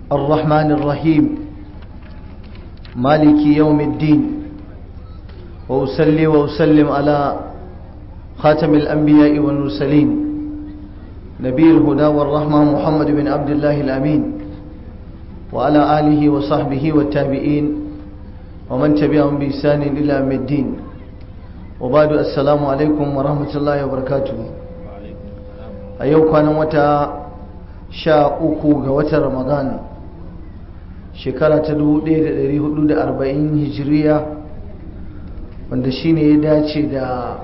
الرحمن الرحيم مالك يوم الدين وأسلي وأسلم على خاتم الأنبياء والمرسلين نبي الهدى والرحمة محمد بن عبد الله الأمين وعلى آله وصحبه والتابعين ومن تبعهم بإحسان إلى يوم الدين وبعد السلام عليكم ورحمة الله وبركاته أيوة كان متى sha uku ga watan ramadan shekara ta 1440 hijiriya wanda shine ya dace da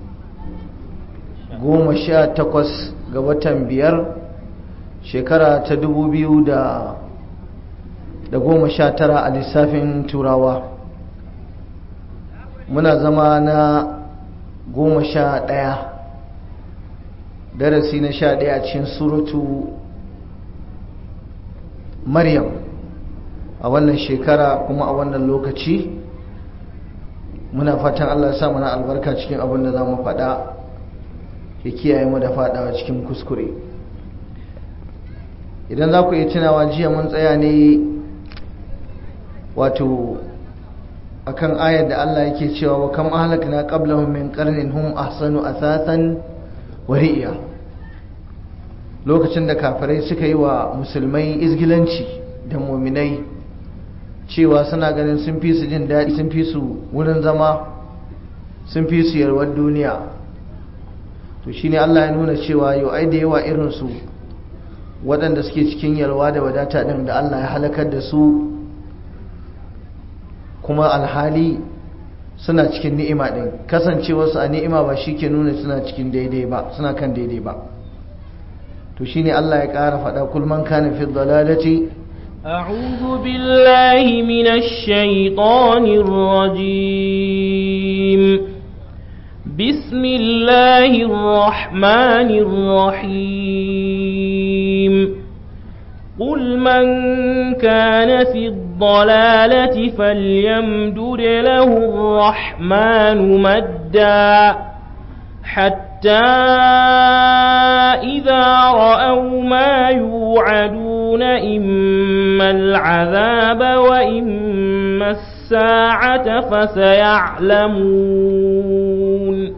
goma sha takwas ga watan biyar shekara ta dubu biyu da goma sha tara a lissafin turawa muna zama na goma sha ɗaya darasi na sha ɗaya cikin suratu maryam a wannan shekara kuma a wannan lokaci muna fatan allah sa mana albarka cikin abin da za mu faɗa ya kiyaye mu da faɗawa cikin kuskure idan za ku iya tunawa jiya mun tsaya ne wato akan ayar da allah yake cewa wa kam ahlakna qablahum min qarnin hum ahsanu asasan wa ri'ya lokacin da kafirai suka yi wa musulmai izgilanci da muminai cewa suna ganin sun fi su jin daɗi sun fi su wurin zama sun fi su yarwar duniya to shine Allah ya nuna cewa yau ai da yawa irinsu waɗanda suke cikin yalwa da wadata ɗin da Allah ya halakar da su kuma alhali suna cikin ni'ima ɗin kasancewarsu a ni'ima ba shi ke nuna suna cikin daidai ba suna kan daidai ba to shine Allah ya ƙara faɗa kulman kana fi dalalati أعوذ بالله من الشيطان الرجيم بسم الله الرحمن الرحيم قل من كان في الضلالة فليمدد له الرحمن مدا حتى إذا رأوا ما يوعدون إما العذاب وإما الساعة فسيعلمون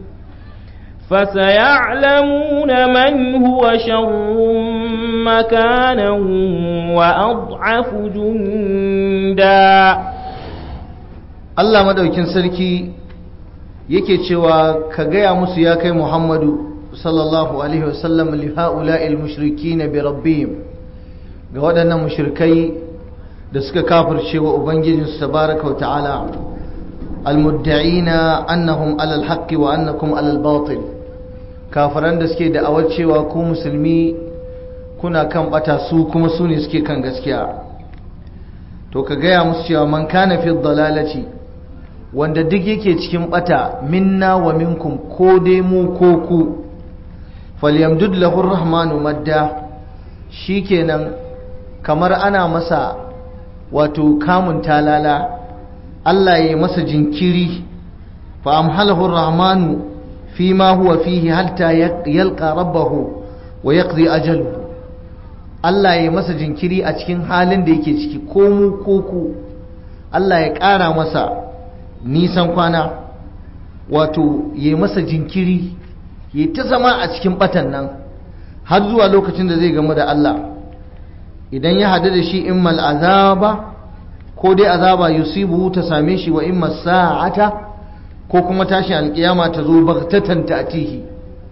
فسيعلمون من هو شر مكانا وأضعف جندا Allah madaukin sarki yake cewa ka gaya musu ya kai Muhammadu sallallahu alaihi wasallam li ha'ula'il mushrikin bi rabbihim ga waɗannan mushrikai da suka kafirce wa ubangijinsu tabaraka wa ta'ala almudda'ina annahum alal haqqi wa annakum alal batil kafiran da suke da'awar cewa ku musulmi kuna kan bata su kuma su ne suke kan gaskiya to ka gaya musu cewa man kana fi dalalati wanda duk yake cikin bata minna wa minkum ko dai mu ko ku falyamdud lahu rahmanu madda shikenan kamar ana masa wato kamun talala Allah ya masa jinkiri fa amhalahu rahmanu fi ma huwa fihi hatta yalqa rabbahu wa yaqdi ajaluhu Allah ya masa jinkiri a cikin halin da yake ciki ko mu ko ku Allah ya ƙara masa nisan kwana wato ya masa jinkiri ya ta zama a cikin batan nan har zuwa lokacin da zai gamu da Allah idan ya hadu da shi immal azaba ko dai azaba yusibu ta same shi wa imma sa'ata ko kuma tashin alkiyama ta zo bagtatan ta'tihi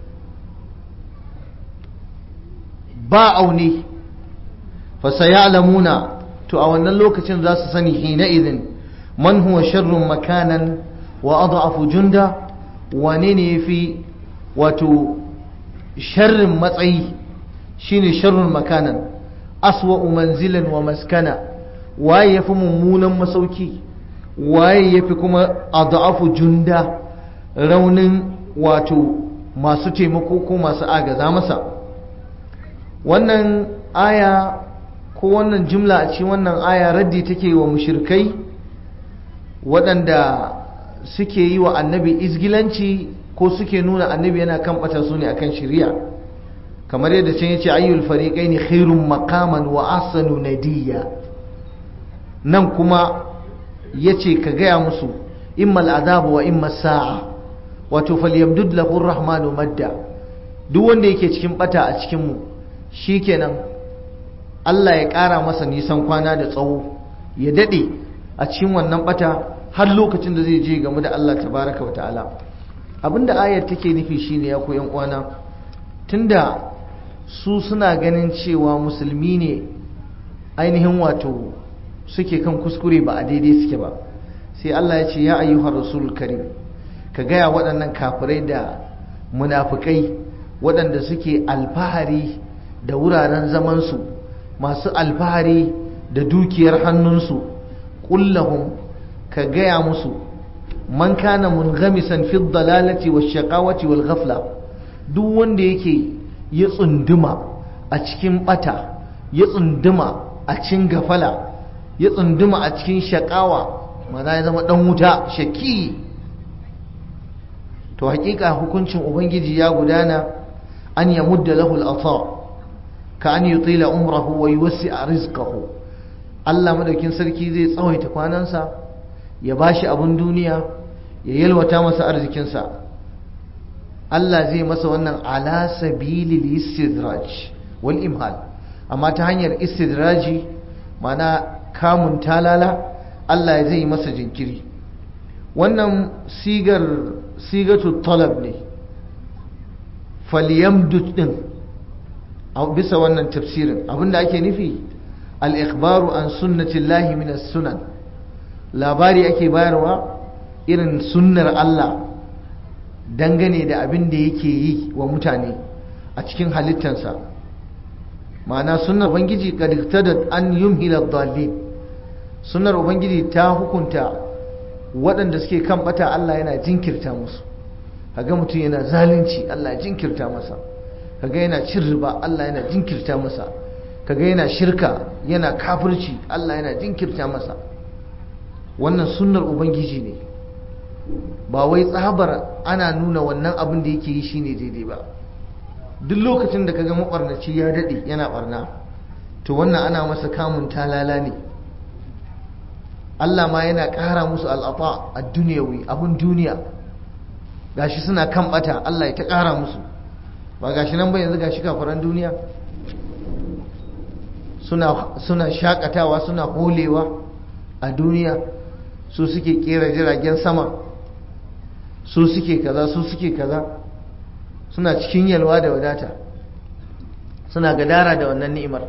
ba aune fa sayalamuna to a wannan lokacin za su sani hina idin man huwa sharrun makanan wa adhafu junda wane ne yafi wato sharrin matsayi shine sharrun makanan aswa manzilan wa maskana waye yafi mummunan masauki waye yafi kuma adhafu junda raunin wato masu taimako ko masu agaza masa wannan aya ko wannan jumla a cikin wannan aya raddi take wa mushrikai waɗanda suke yi wa annabi izgilanci ko suke nuna annabi yana kan ɓata su ne akan shari'a kamar yadda can yace ayyul fariqaini khairun maqaman wa ahsanu nadiya nan kuma yace ka gaya musu imma al'azab wa imma sa'a wato falyamdud lahu rahmanu madda duk wanda yake cikin bata a cikin mu shikenan Allah ya ƙara masa nisan kwana da tsawo ya dade a cikin wannan bata har lokacin da zai je game da Allah tabaraka wa ta'ala abinda ayar take nufi shine ya ku yan uwana tunda su suna ganin cewa musulmi ne ainihin wato suke kan kuskure ba a daidai suke ba sai Allah ya ce ya ayyuhar rasul karim ka gaya waɗannan kafirai da munafukai waɗanda suke alfahari da wuraren zamansu masu alfahari da dukiyar hannunsu kullahum ka gaya musu man kana munghamisan fi dalalati wash shaqawati wal ghafla duk wanda yake ya tsunduma a cikin bata ya tsunduma a cikin gafala ya tsunduma a cikin shakawa mana ya zama dan wuta shaki to hakika hukuncin ubangiji ya gudana an ya mudda lahu al-ata ka an yutila umrahu wa yuwasi'a rizqahu Allah madaukin sarki zai tsawaita kwanansa ya bashi abun duniya ya yalwata masa arzikinsa Allah zai masa wannan ala sabilil istidraj wal imhal amma ta hanyar istidraji mana kamun talala Allah zai masa jinkiri wannan sigar sigatu talab ne falyamdud din a bisa wannan tafsirin abinda ake nufi al-ikhbaru an sunnatillahi min as-sunan labari ake bayarwa irin sunnar Allah dangane da abin da yake yi wa mutane a cikin halittansa ma'ana sunnar ubangiji kadiktadat an yumhila dhalin sunnar ubangiji ta hukunta waɗanda suke kan bata Allah yana jinkirta musu kaga mutum yana zalunci Allah ya jinkirta masa kaga yana cin riba Allah yana jinkirta masa kaga yana shirka yana kafirci Allah yana jinkirta masa wannan sunnar ubangiji ne ba wai tsabar ana nuna wannan abin da yake yi shine daidai ba duk lokacin da kaga mabarnaci ya dade yana barna to wannan ana masa kamun talala ne Allah ma yana ƙara musu al'ata a duniyawi abin duniya gashi suna kan bata Allah ya ta ƙara musu ba gashi nan ba yanzu gashi kafaran duniya suna suna shakatawa suna holewa a duniya su suke kera jiragen sama su suke kaza su suke kaza suna cikin yalwa da wadata suna gadara da wannan ni'imar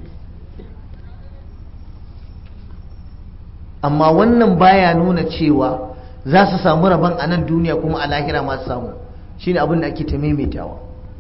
amma wannan baya nuna cewa za su samu rabon a nan duniya kuma a lahira masu samu shine abin da ake ta maimaitawa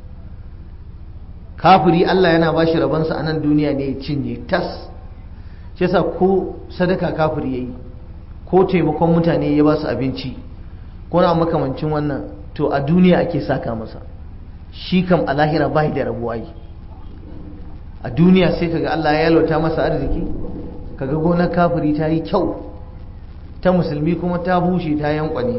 kafiri Allah yana ba shi rabonsa a nan duniya ne ya cinye tas shi yasa ko sadaka kafiri ya yi ko taimakon mutane ya ba su abinci ko na makamancin wannan to a duniya ake saka masa shi kam a lahira bai da rabuwa yi a duniya sai kaga Allah ya yalwata masa arziki kaga gonar kafiri ta yi kyau ta musulmi kuma ta bushe ta yankwane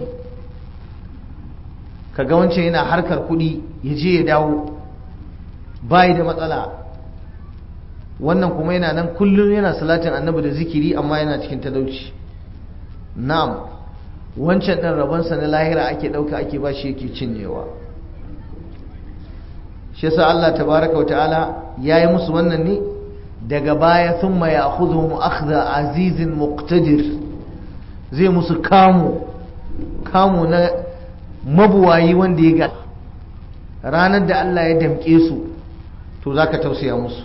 kaga wancan yana harkar kuɗi ya je ya dawo bai da matsala wannan kuma yana nan kullum yana salatin annabi da zikiri amma yana cikin talauci na'am wancan ɗin rabonsa na lahira ake ɗauka ake ba shi yake cinyewa shi yasa Allah tabaraka wa ta'ala ya yi musu wannan ne daga baya thumma ya'khudhuhum akhdha azizin muqtadir zai musu kamu kamu na mabuwayi wanda ya ga ranar da Allah ya damke su to zaka tausaya musu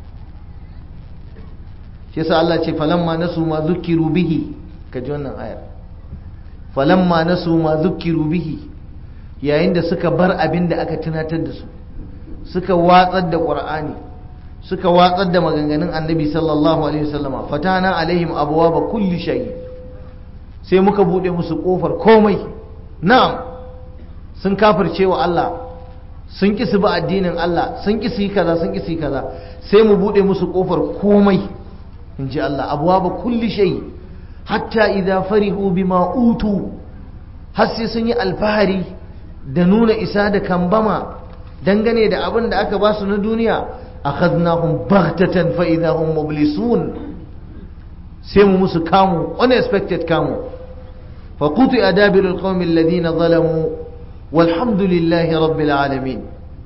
shi yasa Allah ce falamma nasu ma zukiru bihi kaji wannan ayar falamma nasu ma zukiru bihi yayin da suka bar abin da aka tunatar da su suka watsar da qur'ani suka watsar da maganganun annabi sallallahu alaihi wasallama fatana alaihim abwaaba kulli shay sai muka bude musu kofar komai na'am sun kafirce wa Allah sun ki su bi addinin Allah sun ki su yi kaza sun ki su yi kaza sai mu bude musu kofar komai in ji Allah abwaaba kulli shay hatta idza farihu bima utu har sai sun yi alfahari da nuna isa da kambama dangane da abin da aka ba su na duniya akhadnahum baghtatan fa idahum mublisun sai mu musu kamu unexpected kamu fa quti adabirul qaumi alladhina zalamu walhamdulillahi rabbil alamin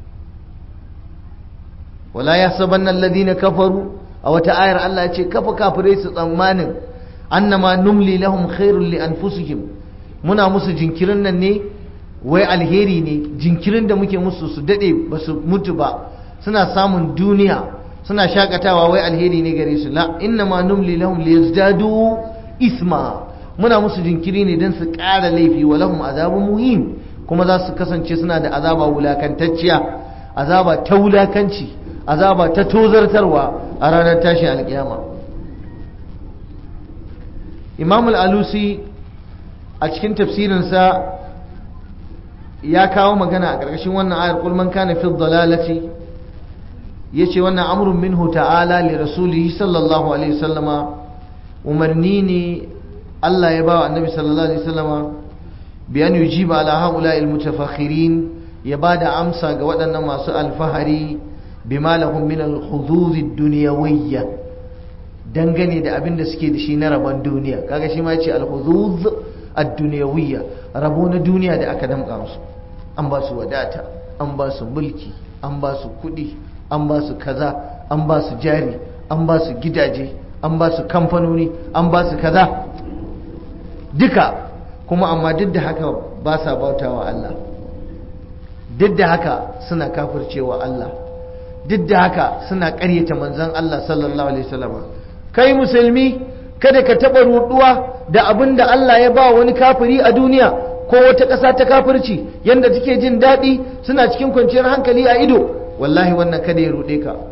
wala yahsabanna alladhina kafaru a wata ayar Allah ya ce kafa kafirai su tsammanin annama numli lahum khairul li anfusihim muna musu jinkirin nan ne wai alheri ne jinkirin da muke musu su dade ba su mutu ba suna samun duniya suna shakatawa wai alheri ne gare su la innama numli lahum liyazdadu isma muna musu jinkiri ne don su ƙara laifi wa lahum azabun muhim kuma za su kasance suna da azaba wulakantacciya azaba ta wulakanci azaba ta tozartarwa a ranar tashin alkiyama imam al-alusi a cikin tafsirinsa ya kawo magana a ƙarƙashin wannan ayar kulman kana fi dalalati yace wannan amrun minhu ta'ala li rasulihi sallallahu alaihi wasallama umarni ne Allah ya bawa annabi sallallahu alaihi wasallama bi an yujiba ala haula al mutafakhirin ya bada amsa ga waɗannan masu alfahari bima lahum min al hudud ad dunyawiyya dangane da abin da suke da shi na rabon duniya kaga shi ma yace al hudud ad dunyawiyya rabo na duniya da aka damƙa musu an ba su wadata an ba su mulki an ba su kuɗi an ba su kaza an ba su jari an ba su gidaje an ba su kamfanoni an ba su kaza duka kuma amma duk da haka ba sa bautawa Allah duk da haka suna kafircewa Allah duk da haka suna ƙaryata manzon Allah sallallahu alaihi wasallam kai musulmi kada ka taɓa ruɗuwa da abin da Allah ya ba wani kafiri a duniya ko wata ƙasa ta kafirci yadda take jin daɗi suna cikin kwanciyar hankali a ido wallahi wannan kada ya ruɗe ka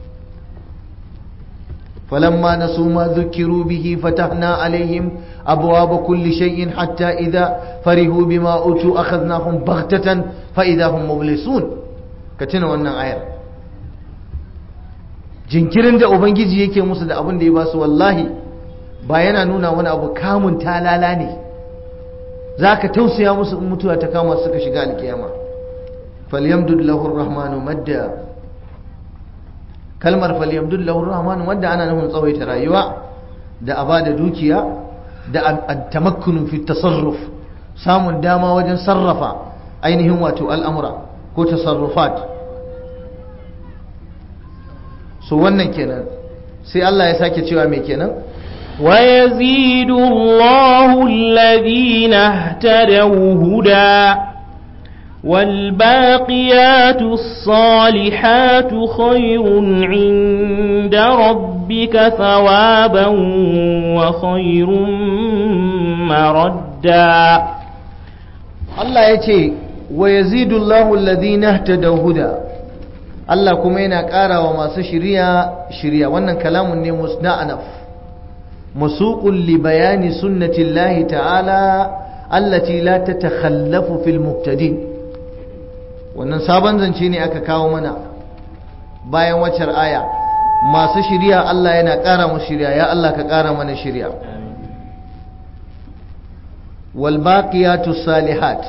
فلما نسوا ما ذكروا به فتحنا عليهم أبواب كل شيء حتى إذا فرحوا بما أوتوا أخذناهم بغتة فإذا هم مبلسون كتنا وانا آية jinkirin da ubangiji yake musu da abin da ya basu wallahi ba yana nuna wani abu kamun talala ne za ka tausaya musu in mutuwa ta kama suka shiga alkiyama falyamdud lahu rahmanu madda kalmar falyamdud lahu rahmanu madda ana nufin tsawaita rayuwa da a bada dukiya da tamakkunu fi tasarruf samun dama wajen sarrafa ainihin wato al'amura ko tasarrufat so wannan kenan sai Allah ya sake cewa me kenan ويزيد الله الذين اهتدوا هدى والباقيات الصالحات خير عند ربك ثوابا وخير مردا Allah ya ce wa yazidu Allahu alladhina ihtadaw huda Allah kuma yana ƙara wa masu shiriya shiriya wannan kalamun ne musna'anaf musuqun li bayani sunnati Allah ta'ala allati la tatakhallafu fil muhtadin wannan sabon zance ne aka kawo mana bayan waccar aya masu shiriya Allah yana ƙara mu shiriya ya Allah ka ƙara mana shiriya walbaƙiyatu salihat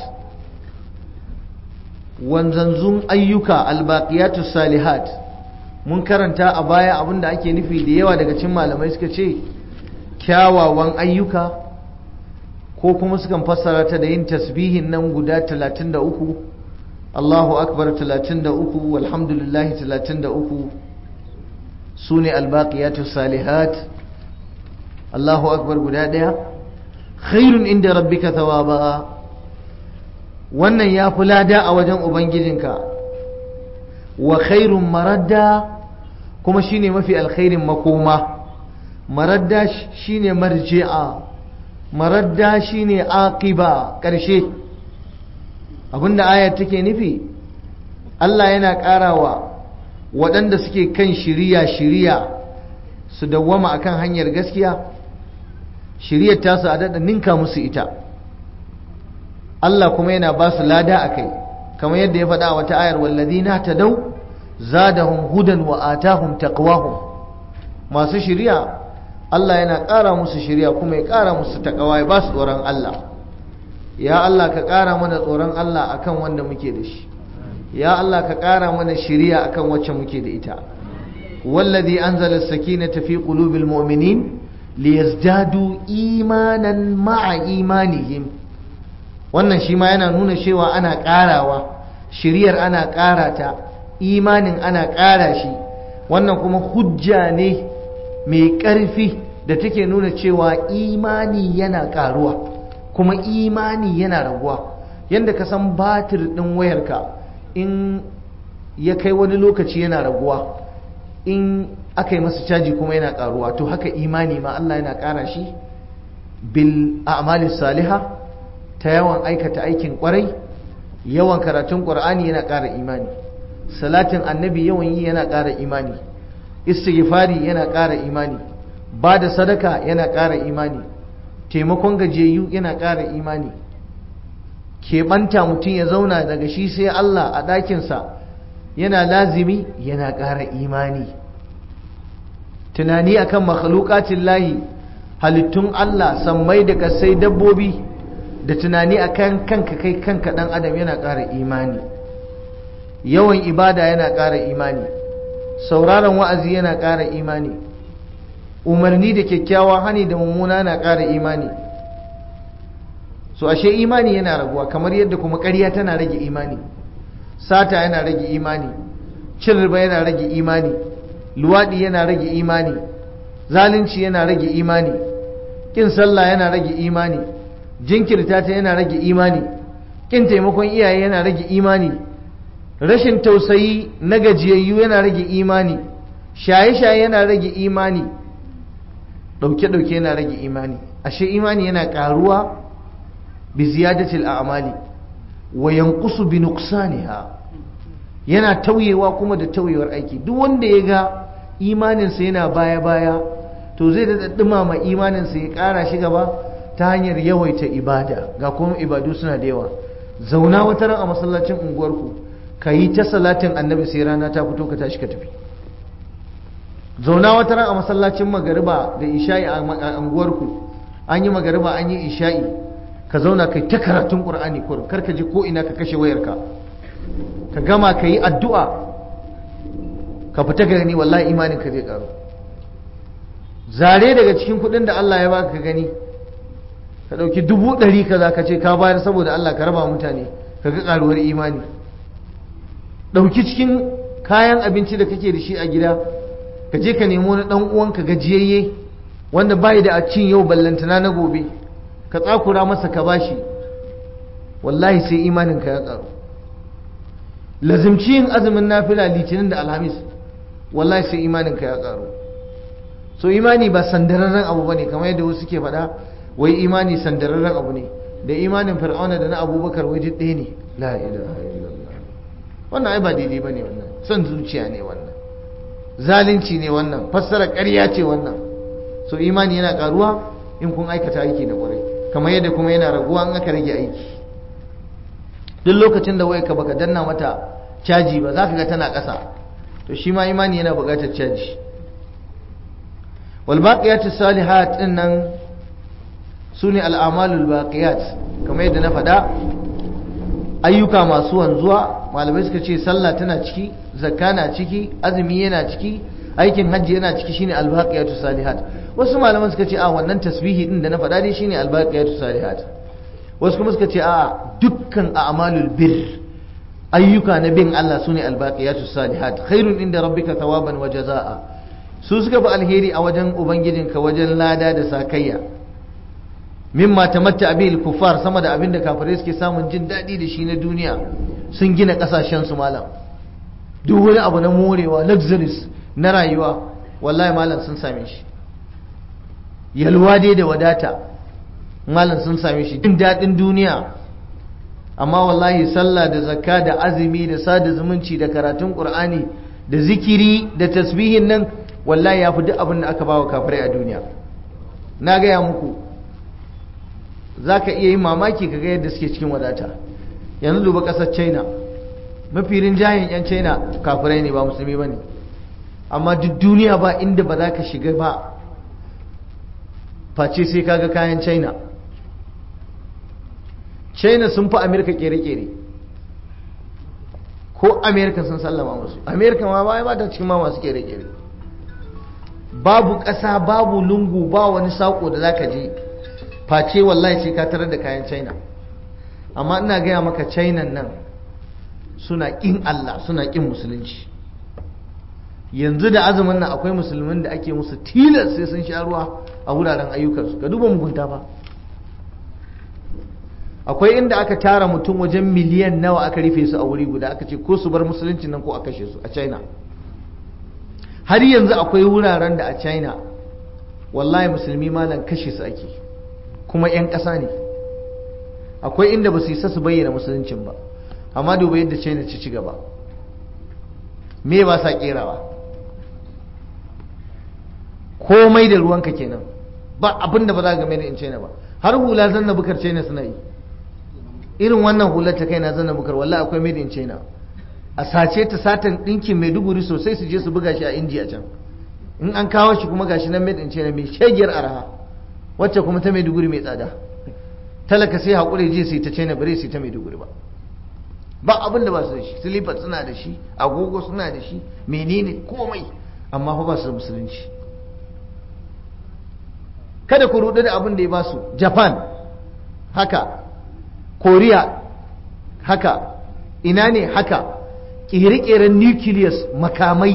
wanzanzun ayyuka albaƙiyatu salihat mun karanta a baya abinda ake nufi da yawa daga cikin malamai suka ce kyawawan ayyuka ko kuma sukan fassara ta da yin tasbihin nan guda 33 Allahu akbar 33 walhamdulillah 33 sune albaqiyatu salihat Allahu akbar guda daya khairun inda rabbika thawaba wannan ya fi lada a wajen ubangijinka wa khairun maradda kuma shine mafi alkhairin makoma maradda shine marji'a maradda shine aqiba karshe abinda ayat take nufi Allah yana karawa waɗanda suke kan shiriya shiriya su dawwama akan hanyar gaskiya shiriyar tasu a daɗa ninka musu ita Allah kuma yana ba su lada a kai kamar yadda ya faɗa a wata ayar walladina ta dau zadahum hudan wa atahum taqwahum masu shiriya Allah yana ƙara musu shiriya kuma ya ƙara musu taqwa ya ba su tsoron Allah ya Allah ka ƙara mana tsoron Allah akan wanda muke da shi ya Allah ka ƙara mana shiriya akan wacce muke da ita wallazi anzala as-sakinata fi qulubil mu'minin liyazdadu imanan ma'a imanihim wannan shi ma yana nuna cewa ana ƙarawa shiriyar ana ƙara ta imanin ana ƙara shi wannan kuma hujja ne mai ƙarfi da take nuna cewa imani yana ƙaruwa kuma imani yana raguwa yadda ka san batir ɗin wayarka in ya kai wani lokaci yana raguwa in aka yi masa caji kuma yana ƙaruwa to haka imani ma Allah yana ƙara shi bil a'mali saliha ta yawan aikata aikin ƙwarai yawan karatun ƙur'ani yana ƙara imani salatin annabi yawan yi yana ƙara imani istighfari yana ƙara imani ba da sadaka yana ƙara imani taimakon gajiyayyu yana ƙara imani keɓanta mutum ya zauna daga shi sai Allah a ɗakinsa yana lazimi yana ƙara imani tunani akan makhluqatin lahi halittun Allah sammai da kasai dabbobi da tunani akan kanka kai kanka ɗan adam yana ƙara imani yawan ibada yana ƙara imani sauraron wa'azi yana ƙara imani umarni da kyakkyawa hani da mummuna na ƙara imani so ashe imani yana raguwa kamar yadda kuma ƙarya tana rage imani sata yana rage imani cin riba yana rage imani luwaɗi yana rage imani zalunci yana rage imani ƙin sallah yana rage imani jinkirta ta yana rage imani ƙin taimakon iyaye yana rage imani rashin tausayi na gajiyayyu yana rage imani shaye-shaye yana rage imani ɗauke-ɗauke yana rage imani ashe imani yana ƙaruwa bi ziyadatil a'mali wa yanqusu bi nuqsaniha yana tauyewa kuma da tauyewar aiki duk wanda ya ga imaninsa yana baya-baya to zai da dumama imaninsa ya ƙara shi gaba ta hanyar yawaita ibada ga kuma ibadu suna da yawa zauna wata ran a masallacin unguwarku ka yi ta salatin annabi sai rana ta fito ka tashi ka tafi zauna wata ran a masallacin magariba da isha'i a unguwarku an yi magariba an yi isha'i ka zauna kai ta karatun qur'ani kurin kar ka je ko ina ka kashe wayarka ka gama ka yi addu'a ka fita ka gani wallahi imanin ka zai karu zare daga cikin kuɗin da Allah ya baka ka gani ka ɗauki dubu ɗari ka za ka ce ka bayar saboda Allah ka raba mutane ka ga ƙaruwar imani ɗauki cikin kayan abinci da kake da shi a gida ka je ka nemo na ɗan uwanka gajiyayye wanda bai da a cin yau ballantana na gobe ka tsakura masa ka bashi wallahi sai imaninka ya ƙaru lazimci yin azumin nafila litinin da alhamis wallahi sai imaninka ya ƙaru so imani ba sandararren abu bane kamar yadda wasu ke faɗa wai imani sandararren abu ne da imanin fir'auna da na abubakar wai duk ɗaya ne la ilaha illallah wannan ai ba daidai bane wannan son zuciya ne wannan zalunci ne wannan fassara ƙarya ce wannan so imani yana ƙaruwa in kun aikata aiki da ƙwarai kamar yadda kuma yana raguwa in aka rage aiki duk lokacin da wayarka baka danna mata caji ba za ka ga tana ƙasa to shi ma imani yana buƙatar caji wal baqiyatu salihat din nan sune al amalul baqiyat kamar yadda na faɗa ayyuka masu wanzuwa malamai suka ce sallah tana ciki zakka na ciki azumi yana ciki aikin hajji yana ciki shine al baqiyatu salihat wasu malaman suka ce a wannan tasbihi din da na faɗa dai shine al baqiyatu salihat wasu kuma suka ce a dukkan a'malul bir ayyuka na bin Allah sune albaqiyatu salihat khairun inda rabbika thawaban wa jazaa su suka fi alheri a wajen ubangijinka wajen lada da sakayya mimma tamatta bil kufar sama da abinda kafirai suke samun jin daɗi da shi na duniya sun gina ƙasashen su malam duk wani abu na morewa luxuries na rayuwa wallahi malam sun same shi yalwa dai da wadata malam sun same shi jin daɗin duniya amma wallahi sallah da zakka da azumi da sada zumunci da karatun qur'ani da zikiri da tasbihin nan wallahi ya fi duk abin da aka bawa kafirai a duniya na gaya muku za ka iya yin mamaki ka ga yadda suke cikin wadata yanzu duba ƙasar china mafi rinjayen 'yan china kafirai ne ba musulmi ba ne amma duk duniya ba inda ba za ka shiga ba face sai kaga kayan china china sun fi amerika kere-kere ko amerika sun sallama musu amerika ma ba ba ta cikin ma masu kere-kere babu ƙasa babu lungu ba wani saƙo da zaka je face wallahi sai ka tarar da kayan china amma ina gaya maka china nan suna ƙin allah suna ƙin musulunci yanzu da azumin nan akwai musulmin da ake musu tilas sai sun sha ruwa a wuraren ayyukansu ka duba mugunta ba akwai inda aka tara mutum wajen miliyan nawa aka rufe su a wuri guda aka ce ko su bar musulunci nan ko a kashe su a china har yanzu akwai wuraren da a china wallahi musulmi malam kashe su ake kuma 'yan ƙasa ne akwai inda ba su isa su bayyana musuluncin ba amma duba yadda china ci ci gaba me ba sa kerawa komai da ruwanka kenan ba abin da ba za ga mai in china ba har hula zanna bukar china suna yi irin wannan hular ta kai na zanna bukar wallahi akwai made in china a sace ta satan ɗinkin maiduguri sosai su je su buga shi a india can in an kawo shi kuma gashi nan made in china mai shagiyar araha wacce kuma ta maiduguri mai tsada talaka sai haƙuri je sai ta china bare sai ta maiduguri ba ba abin da ba su da shi silifar suna da shi agogo suna da shi menene komai amma fa ba su da musulunci kada ku rudu da abin da ya ba su japan haka korea haka ina ne haka ƙere-ƙeren nucleus makamai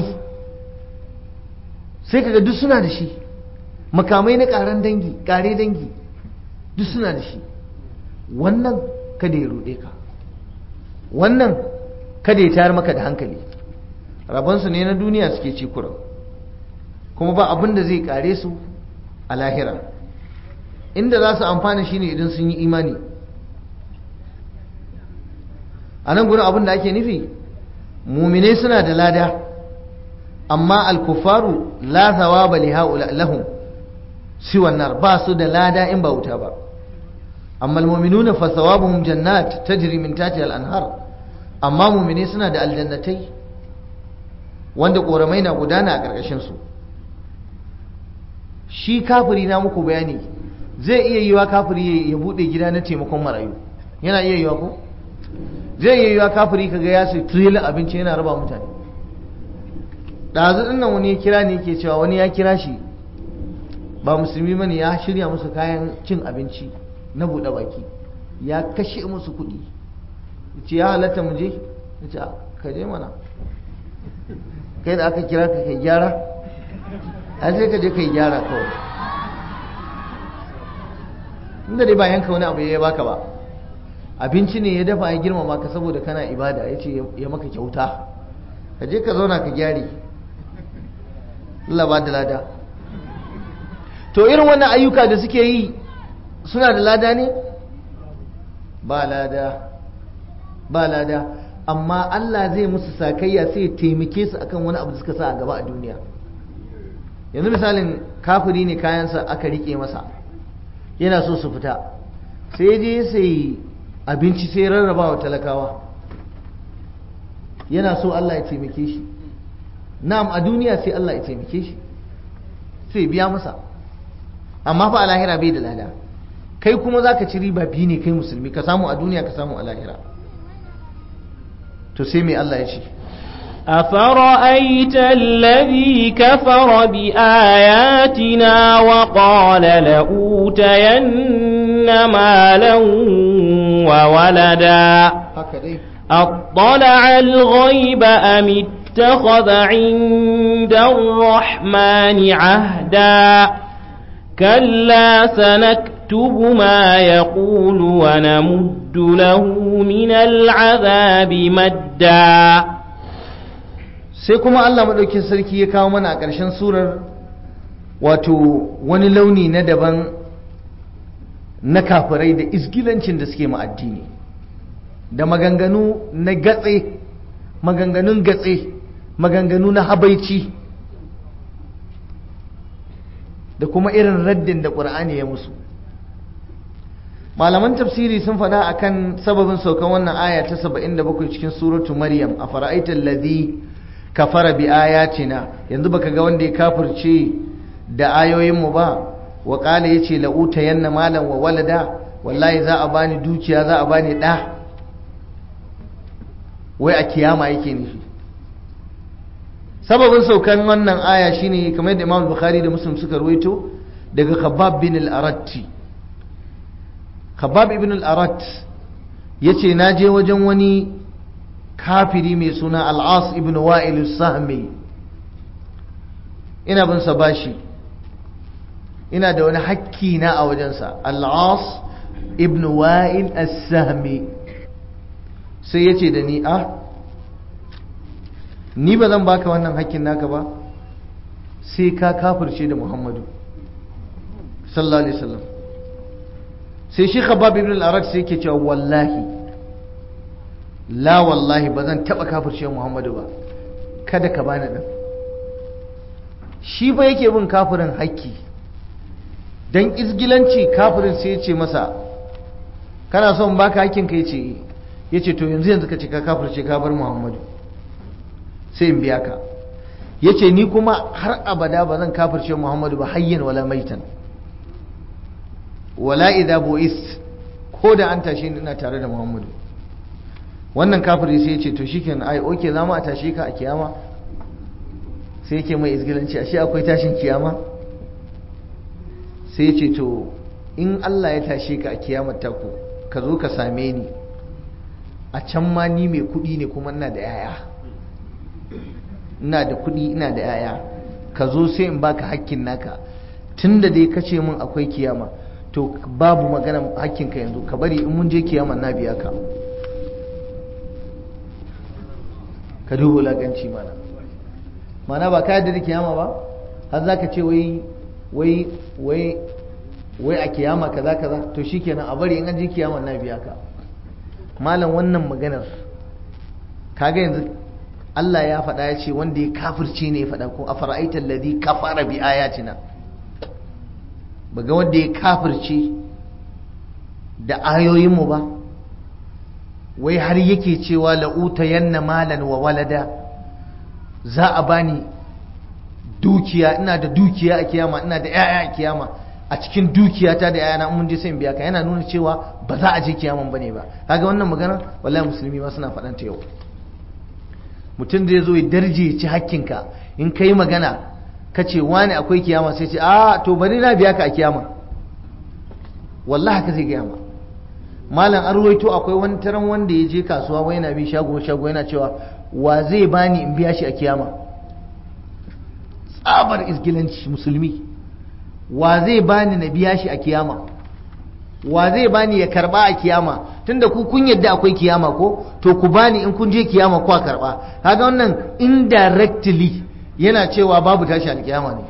sai kaga duk suna da shi makamai na ƙaran dangi ƙare dangi duk suna da shi wannan kada ya ruɗe ka wannan kada ya tayar maka da hankali rabonsu ne na duniya suke ci kuran kuma ba abin da zai kare su a lahira inda za su amfana shine idan sun yi imani a nan gudun abin da ake nufi mumine suna da lada amma alkufaru la thawaba li lahum siwan nar ba su da lada in ba wuta ba amma almu'minuna fa thawabuhum jannat tajri min tahtiha al-anhar amma mu'mini suna da aljannatai wanda koramai na gudana a karkashin su shi kafiri na muku bayani zai iya yiwa kafiri ya bude gida na taimakon marayu yana iya yiwa ko zai iya yiwa kafiri kaga ya sai trailer abinci yana raba mutane ɗazu ɗin nan wani ya kira ne yake cewa wani ya kira shi ba musulmi bane ya shirya musu kayan cin abinci na buɗe baki ya kashe musu kuɗi ce ya halatta mu je ya ce ka je mana kai da aka kira ka kai gyara a sai ka je kai gyara kawai inda dai ba yanka wani abu ya baka ba abinci ne ya dafa ya girmama ka saboda kana ibada ya ce ya maka kyauta ka je ka zauna ka gyare Allah ba da lada to irin wannan ayyuka da suke yi suna da lada ne ba lada ba lada amma Allah zai musu sakayya sai ya taimake su akan wani abu da suka sa a gaba a duniya yanzu misalin kafiri ne kayansa aka rike masa yana so su fita sai je sai abinci sai rarraba wa talakawa yana so Allah ya taimake shi na'am a duniya sai Allah ya taimake shi sai biya masa amma fa a lahira bai da lada kai kuma za ka ci riba biyu ne kai musulmi ka samu a duniya ka samu a lahira to sai mai Allah ya ce أفرأيت الذي كفر بآياتنا وقال لأوتين مالا وولدا أطلع الغيب أم اتخذ عند الرحمن عهدا كلا سنكتب نكتب ما يقول ونمد له من العذاب مدا sai kuma Allah maɗaukin sarki ya kawo mana a ƙarshen surar wato wani launi na daban na kafirai da isgilancin da suke ma addini da maganganu na gatse maganganun gatse maganganu na habaici da kuma irin raddin da ƙur'ani ya musu malaman tafsiri sun faɗa akan sababin saukan wannan aya ta 77 cikin suratu maryam a fara'aitar ladhi kafara bi ayatina yanzu baka ga wanda ya kafirce da ayoyinmu ba wa qala yace la utayanna malan wa walada wallahi za a bani dukiya za a bani da wai a kiyama yake nufi sababin saukan wannan aya shine kamar yadda Imam Bukhari da Muslim suka ruwaito daga Khabbab bin al-Aratti Khabbab ibn al-Arat yace naje wajen wani kafiri mai suna Al-As ibn Wa'il as-Sahmi ina bin sa bashi ina da wani hakki na a wajensa Al-As ibn Wa'il as-Sahmi sai yace da ni ah ni ba zan baka wannan hakkin naka ba sai ka kafirce da Muhammadu sallallahu alaihi wasallam sai shi khabab ibn al-arad sai yake cewa wallahi la wallahi ba zan taba kafirce Muhammadu ba kada ka bani dan shi ba yake bin kafirin hakki dan izgilanci kafirin sai ya ce masa kana son baka hakkin ka yace yace to yanzu yanzu ka ce ka kafirce ka bar Muhammadu sai in biya ka yace ni kuma har abada ba zan kafirce Muhammadu ba hayyan wala maitan wala idha bu'ist ko da an tashe ni ina tare da Muhammadu wannan kafiri sai ya ce to shikenan ai oke za mu a tashe ka a kiyama sai yake mai izgilanci ashe akwai tashin kiyama sai ya ce to in Allah ya tashe ka a kiyamar taku ka zo ka same ni a can ma ni mai kuɗi ne kuma ina da yaya ina da kuɗi ina da yaya ka zo sai in baka hakkin naka tunda dai ka ce min akwai kiyama to babu magana hakkinka yanzu ka bari in mun je kiyama na biya ka ka duba laganci mana mana ba ka yadda da kiyama ba har za ka ce wai wai wai wai a kiyama kaza kaza to shikenan a bari in an je kiyama na biya ka malam wannan maganar kaga yanzu Allah ya faɗa ya ce wanda ya kafirce ne ya faɗa ko a fara'aitar ladhi kafara bi ayatina baga wanda ya kafirce da ayoyinmu ba wai har yake cewa la'uta yanna malan wa walada za a bani dukiya ina da dukiya a kiyama ina da 'ya'ya a kiyama a cikin dukiyata da 'ya'yana mun je sai biya ka yana nuna cewa ba za a je kiyaman bane ba kaga wannan magana wallahi musulmi ma suna faɗanta yau mutum zai zo ya darje ya ci hakkinka in kai magana ka ce wani akwai kiyama sai ce a to bari na biya ka a kiyama wallahi haka zai gaya ma malam an ruwaito akwai wani taron wanda ya je kasuwa wai na bi shago shago yana cewa wa zai bani in biya shi a kiyama tsabar isgilanci musulmi wa zai bani na biya shi a kiyama wa zai bani ya karba a kiyama tunda ku kun yadda akwai kiyama ko to ku bani in kun je kiyama ku karba kaga wannan indirectly yana cewa babu tashi alkiyama ne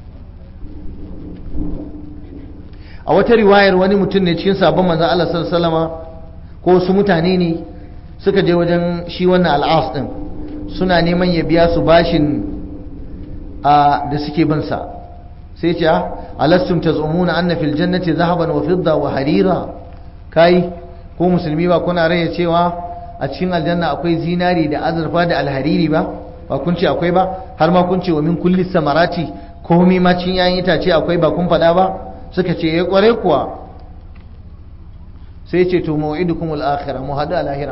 a wata riwayar wani mutum ne cikin sabon manzon Allah sallallahu alaihi wasallama ko wasu mutane ne suka je wajen shi wannan al'as din suna neman ya biya su bashin a da suke bin sa sai ce alastum tazumuna anna fil jannati zahaban wa fidda wa harira kai ko musulmi ba kuna raya cewa a cikin aljanna akwai zinari da azurfa da alhariri ba ba kun ce akwai ba har ma kun ce wa min kulli samarati komai ma cin yayin itace akwai ba kun faɗa ba suka ce ya kware kuwa sai ce to mau'idukum al-akhirah mu hadu al-akhirah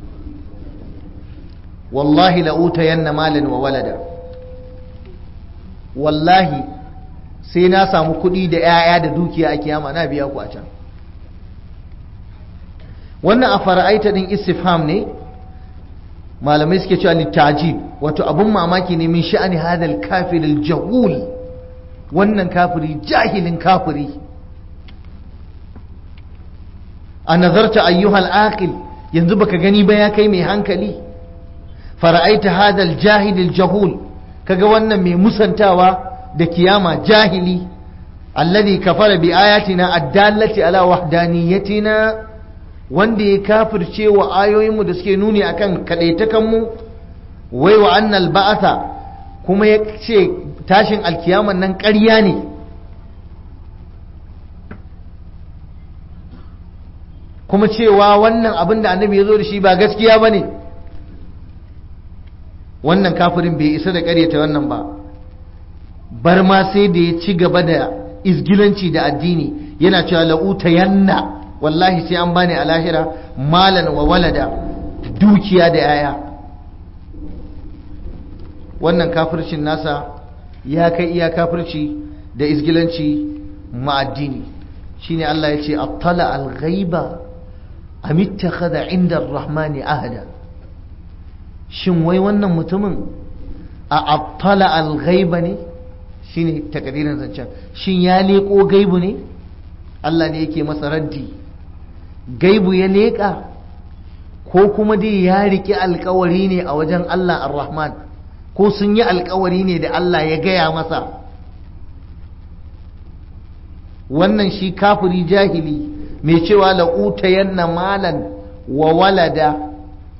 wallahi la utayanna malan wa walada wallahi sai na samu kuɗi da 'ya'ya da dukiya a kiyama na biya ku a can wannan a fara'aita din istifham ne malamai suke cewa littajib wato abun mamaki ne min sha'ani hadal kafir jahul wannan kafiri jahilin kafiri a nazarta ayyuhal aqil yanzu baka gani ba ya kai mai hankali fara'aita hadal jahilil jahul kaga wannan mai musantawa da kiyama jahili alladhi kafara bi ayatina addallati ala wahdaniyatina wanda ya kafirce wa ayoyinmu da suke nuni akan kadaitakan mu wai wa annal ba'atha kuma ya ce tashin alkiyaman nan ƙarya ne kuma cewa wannan abin da annabi ya zo da shi ba gaskiya ba ne wannan kafirin bai isa da ƙaryata wannan ba bar ma sai da ya ci gaba da izgilanci da addini yana cewa la'uta yanna wallahi sai an bani a lahira malan wa walada dukiya da yaya wannan kafircin nasa ya kai iya kafirci da izgilanci ma'addini shine Allah ya ce attala al-ghaiba am ittakhadha 'inda ar-rahmani ahada shin wai wannan mutumin a attala al-ghaiba ne shine takadirin zancen shin ya leko gaibu ne Allah ne yake masa raddi gaibu ya leka ko kuma dai ya riki alkawari ne a wajen Allah ar-rahman ko sun yi alkawari ne da Allah ya gaya masa wannan shi kafiri jahili mai cewa la'utayanna malan wa walada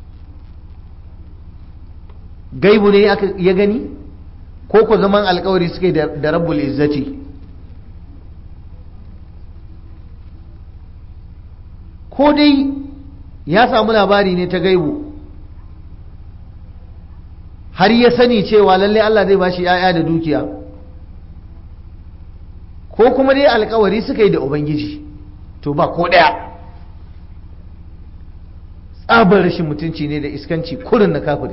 gaibu ne ya gani ko ku zaman alkawari suke da rabbul izzati ko dai ya samu labari ne ta gaibu har ya sani cewa lalle Allah zai bashi 'ya'ya da dukiya ko kuma dai alkawari suka yi da ubangiji to ba ko ɗaya tsabar rashin mutunci ne da iskanci kurin na kafiri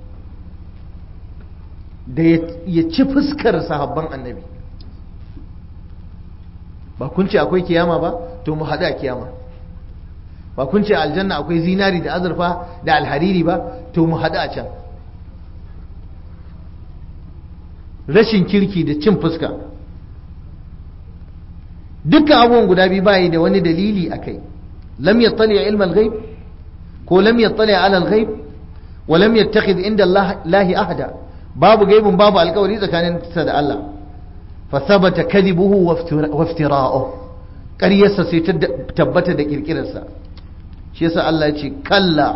da ya ci fuskar sahabban annabi ba kun ce akwai kiyama ba to mu haɗu a kiyama ba kun ce aljanna akwai zinari da azurfa da alhariri ba to mu haɗu a can rashin kirki da cin fuska dukkan abubuwan guda biyu bayi da wani dalili a kai lam yattali ilm al-ghaib ko lam yattali ala al-ghaib wa lam yattakhidh inda Allah ahada babu gaibin babu alkawari tsakanin sa da Allah fa thabata kadhibuhu wa iftira'uhu ƙaryarsa sai ta tabbata da kirkirarsa shi yasa Allah ya ce kalla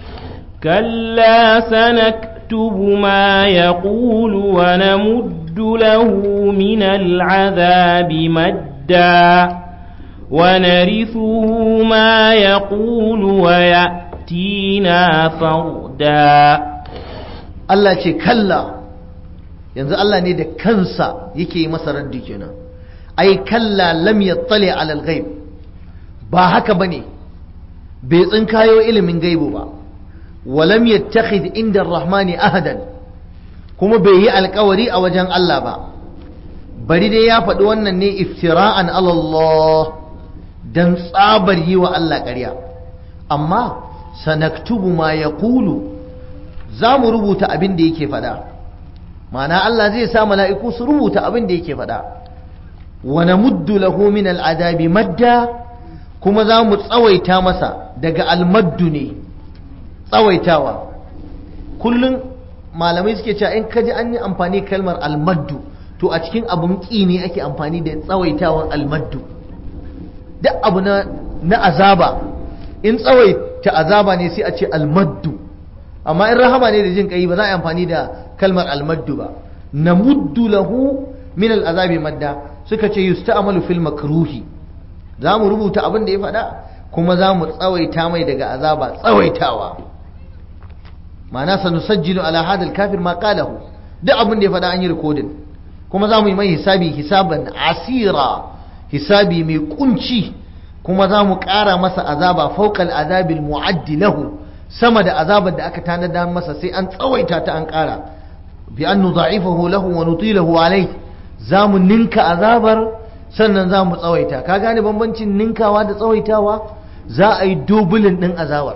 kalla sanaktubu ma yaqulu wa namuddu lahu min al'adhabi madda ونرثه ما يقول ويأتينا فردا Allah ce kalla yanzu Allah ne da kansa yake yi masa raddi kenan ai kalla lam yattali ala al-ghaib ba haka bane bai tsinkayo ilimin gaibu ba wa lam yattakhidh inda ar-rahmani ahadan kuma bai yi alkawari a wajen Allah ba bari dai ya faɗi wannan ne iftira'an ala Allah dan tsabar yi wa Allah ƙarya amma sanaktubu ma yaqulu za mu rubuta abin da yake faɗa ma'ana Allah zai sa mala'iku su rubuta abin da yake faɗa wa namuddu lahu min al'adabi madda kuma za mu tsawaita masa daga almaddu ne tsawaitawa kullum malamai suke cewa in kaji an yi amfani kalmar almaddu to a cikin abun ƙi ne ake amfani da tsawaitawan almaddu duk abu na na azaba in tsawaita azaba ne sai a ce almaddu amma in rahama ne da jin kai ba za a yi amfani da kalmar almaddu ba na muddu lahu min al'azabi madda suka ce yusta'malu fil makruhi za mu rubuta abin da ya faɗa kuma za mu tsawaita mai daga azaba tsawaitawa ma'ana sanusajjilu ala hadal kafir ma qalahu duk abin da ya faɗa an yi rikodin kuma za mu yi mai hisabi hisaban asira hisabi mai kunci kuma za mu ƙara masa azaba fauqal azabil mu'addi lahu sama da azabar da aka tanada masa sai an tsawaita ta an ƙara bi an nudha'ifahu lahu wa nutilahu alai za mu ninka azabar sannan za mu tsawaita ka gane bambancin ninkawa da tsawaitawa za a yi dubulin ɗin azabar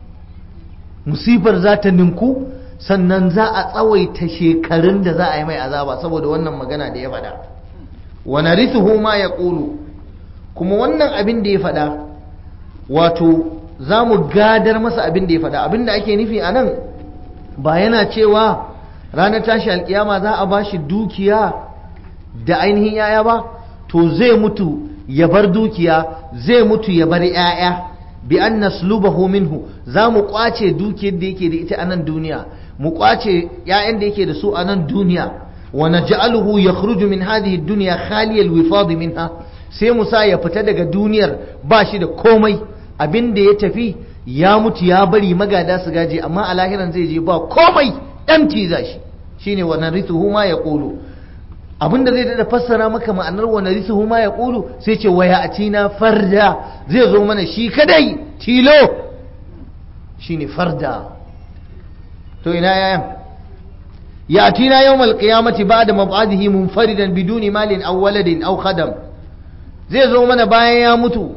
musifar za ta ninku sannan za a tsawaita shekarun da za a yi mai azaba saboda wannan magana da ya faɗa wa narithuhu ma yaqulu kuma wannan abin da ya faɗa wato za mu gadar masa abin da ya faɗa abin da ake nufi a nan ba yana cewa ranar tashi alkiyama za a bashi dukiya da ainihin yaya ba to zai mutu ya bar dukiya zai mutu ya bar yaya bi an naslubahu minhu za mu kwace dukiyar da yake da ita a nan duniya mu kwace yayan da yake da su a nan duniya wa naj'aluhu yakhruju min hadhihi ad-dunya khaliyal wifad minha sai musa ya fita daga duniyar ba shi da komai abin da ya tafi ya mutu ya bari magada su gaje amma a lahiran zai je ba komai empty za shi shine wa narithuhu ma yaqulu abin da zai dada fassara maka ma'anar wa narithuhu ma yaqulu sai ce waya atina farda zai zo mana shi kadai tilo shine farda to ina yayan yatina yawmal qiyamati ba'da mab'adihi munfaridan biduni malin aw waladin aw khadam zai zo mana bayan ya mutu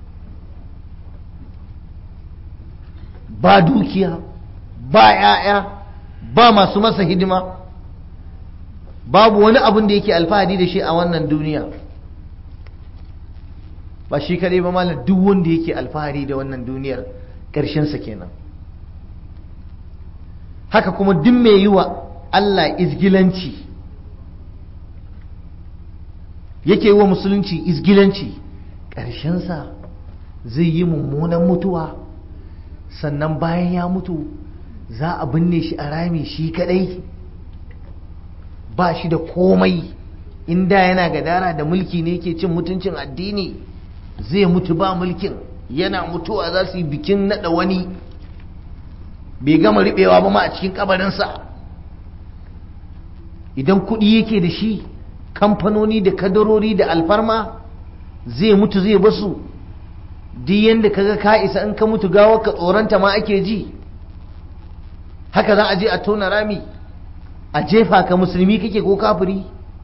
ba dukiya ba ‘ya'ya ba masu masa hidima babu wani abin da yake alfahari da shi a wannan duniya ba shi kadai ba malam duk wanda yake alfahari da wannan duniyar ƙarshensa kenan haka kuma duk mai yi wa Allah izgilanci yake yi wa musulunci izgilanci ƙarshensa zai yi mummunan mutuwa sannan bayan ya mutu za a binne shi a rami shi kadai ba shi da komai inda yana gadara da mulki ne ke cin mutuncin addini zai mutu ba mulkin yana mutuwa za su yi bikin nada wani bai gama riɓewa ba ma a cikin kabarinsa idan kuɗi yake da shi kamfanoni da kadarori da alfarma zai mutu zai basu duk yadda kaga ka isa in ka mutu gawar ka tsoronta ma ake ji haka za a je a tona rami a jefa ka musulmi kake ko kafiri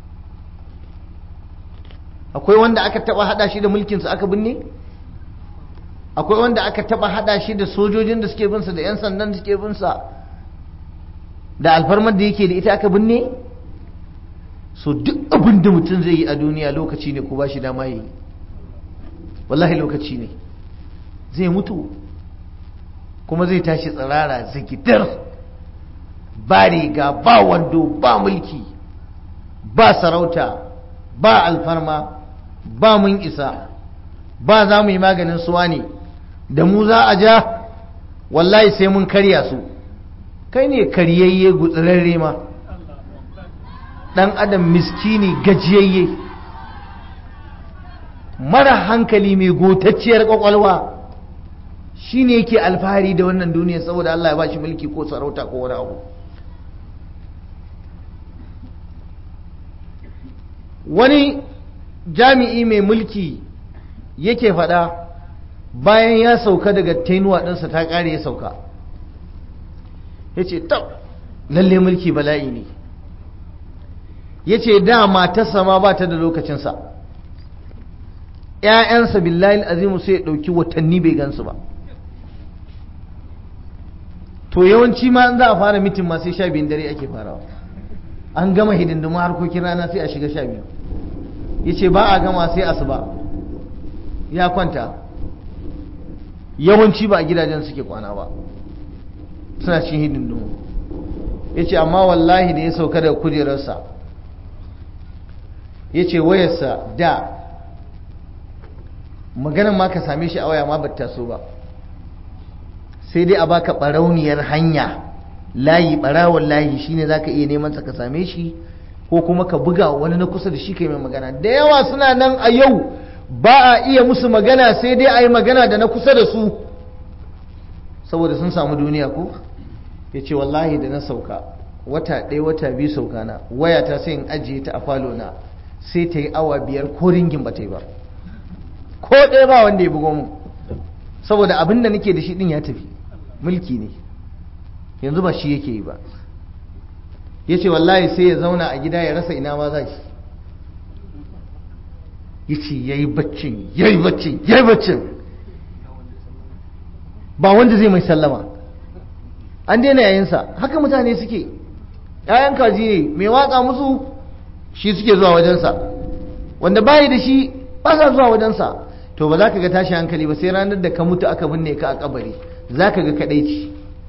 akwai wanda aka taba hada shi da mulkinsa aka binne akwai wanda aka taba hada shi da sojojin da suke binsa da 'yan sandan da suke binsa da alfarmar da yake da ita aka binne so duk abin da mutum zai yi a duniya lokaci ne ko ba shi dama yi wallahi lokaci ne zai mutu kuma zai tashi tsirara zikitar ba riga ba wando ba mulki ba sarauta ba alfarma ba mun isa ba za mu yi maganin suwa ne da mu za a ja wallahi sai mun karya su kai ne karyayye gutsirarre ma dan adam miskini gajiyayye mara hankali mai gotacciyar kwakwalwa shi ne yake alfahari da wannan duniya saboda Allah ya ba shi mulki ko sarauta ko wani abu wani jami'i mai mulki yake faɗa bayan ya sauka daga tainuwa ɗinsa ta ƙare ya sauka ya ce tab lalle mulki bala'i ne ya ce da matarsa ma ba ta da lokacinsa ‘ya'yansa billahi azimu sai ya ɗauki watanni bai gansu ba to yawanci ma za a fara mitin ma sai sha biyun dare ake farawa an gama hidindimu harkokin rana sai a shiga sha biyu ya ce ba a gama sai asuba ya kwanta yawanci ba a gidajen suke kwana ba suna cikin hidindimu ya ce amma wallahi da ya sauka da kujerarsa ya ce wayarsa da maganin ma ka same shi a waya ma bata so ba sai dai a baka barauniyar hanya layi barawon layi shine zaka iya neman sa ka same shi ko kuma ka buga wani na kusa da shi kai mai magana da yawa suna nan a yau ba a iya musu magana sai dai a yi magana da na kusa da su saboda sun samu duniya ko ya ce wallahi da na sauka wata ɗaya wata biyu sauka na waya ta sai in ajiye ta a falo na sai ta yi awa biyar ko ringin ba ta yi ba ko ɗaya ba wanda ya bugo mu saboda abin da nake da shi ɗin ya tafi mulki ne yanzu ba shi yake yi ba ya ce wallahi sai ya zauna a gida ya rasa ina ma za shi ya ce ya yi baccin ya yi baccin ya yi baccin ba wanda zai mai sallama an daina yayinsa haka mutane suke ‘ya'yan kaji ne mai watsa musu shi suke zuwa wajensa wanda bayi da shi ba sa zuwa wajensa to ba za ka ga tashi hankali ba sai ranar da ka mutu aka binne ka a kabari za ka ga kadaici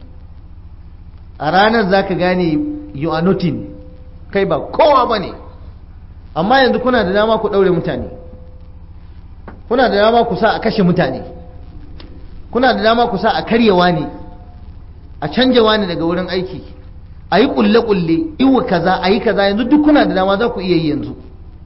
a ranar za ka gane you are nothing kai ba kowa ba ne amma yanzu kuna da dama ku ɗaure mutane kuna da dama ku sa a kashe mutane kuna da dama ku sa a karyewa ne a canjawa ne daga wurin aiki a yi kulle-kulle iwa kaza a yi kaza yanzu duk kuna da dama za ku iya yi yanzu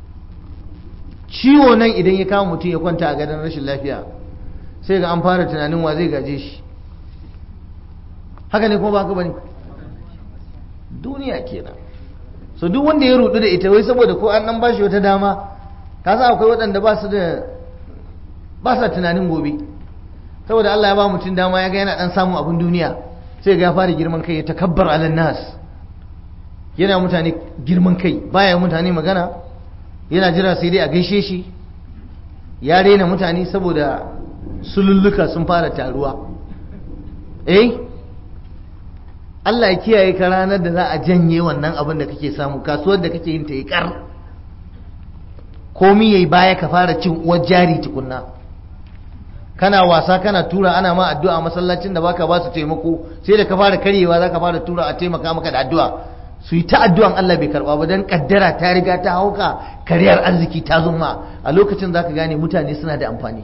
ciwo nan idan ya kama mutum ya kwanta a gadon rashin lafiya sai ga an fara tunanin wa zai gaje shi haka ne kuma ba haka bane duniya kenan so duk wanda ya rudu da ita wai saboda ko an nan bashi wata dama ka san akwai waɗanda ba su da ba sa tunanin gobe saboda Allah ya ba mutum dama ya ga yana dan samun abin duniya sai ga ya fara girman kai ya takabbar alan nas yana mutane girman kai baya mutane magana yana jira sai dai a gaishe shi ya rena mutane saboda sululluka sun fara taruwa eh Allah ya kiyaye ka ranar da za a janye wannan abin da kake samu kasuwar da kake yin ta yi kar komi yayi baya ka fara cin uwar jari tukunna kana wasa kana tura ana ma addu'a masallacin da baka ba su taimako sai da ka fara karyewa za ka fara tura a taimaka maka da addu'a su yi ta addu'an Allah bai karba ba don kaddara ta riga ta hauka kariyar arziki ta zumma a lokacin za ka gane mutane suna da amfani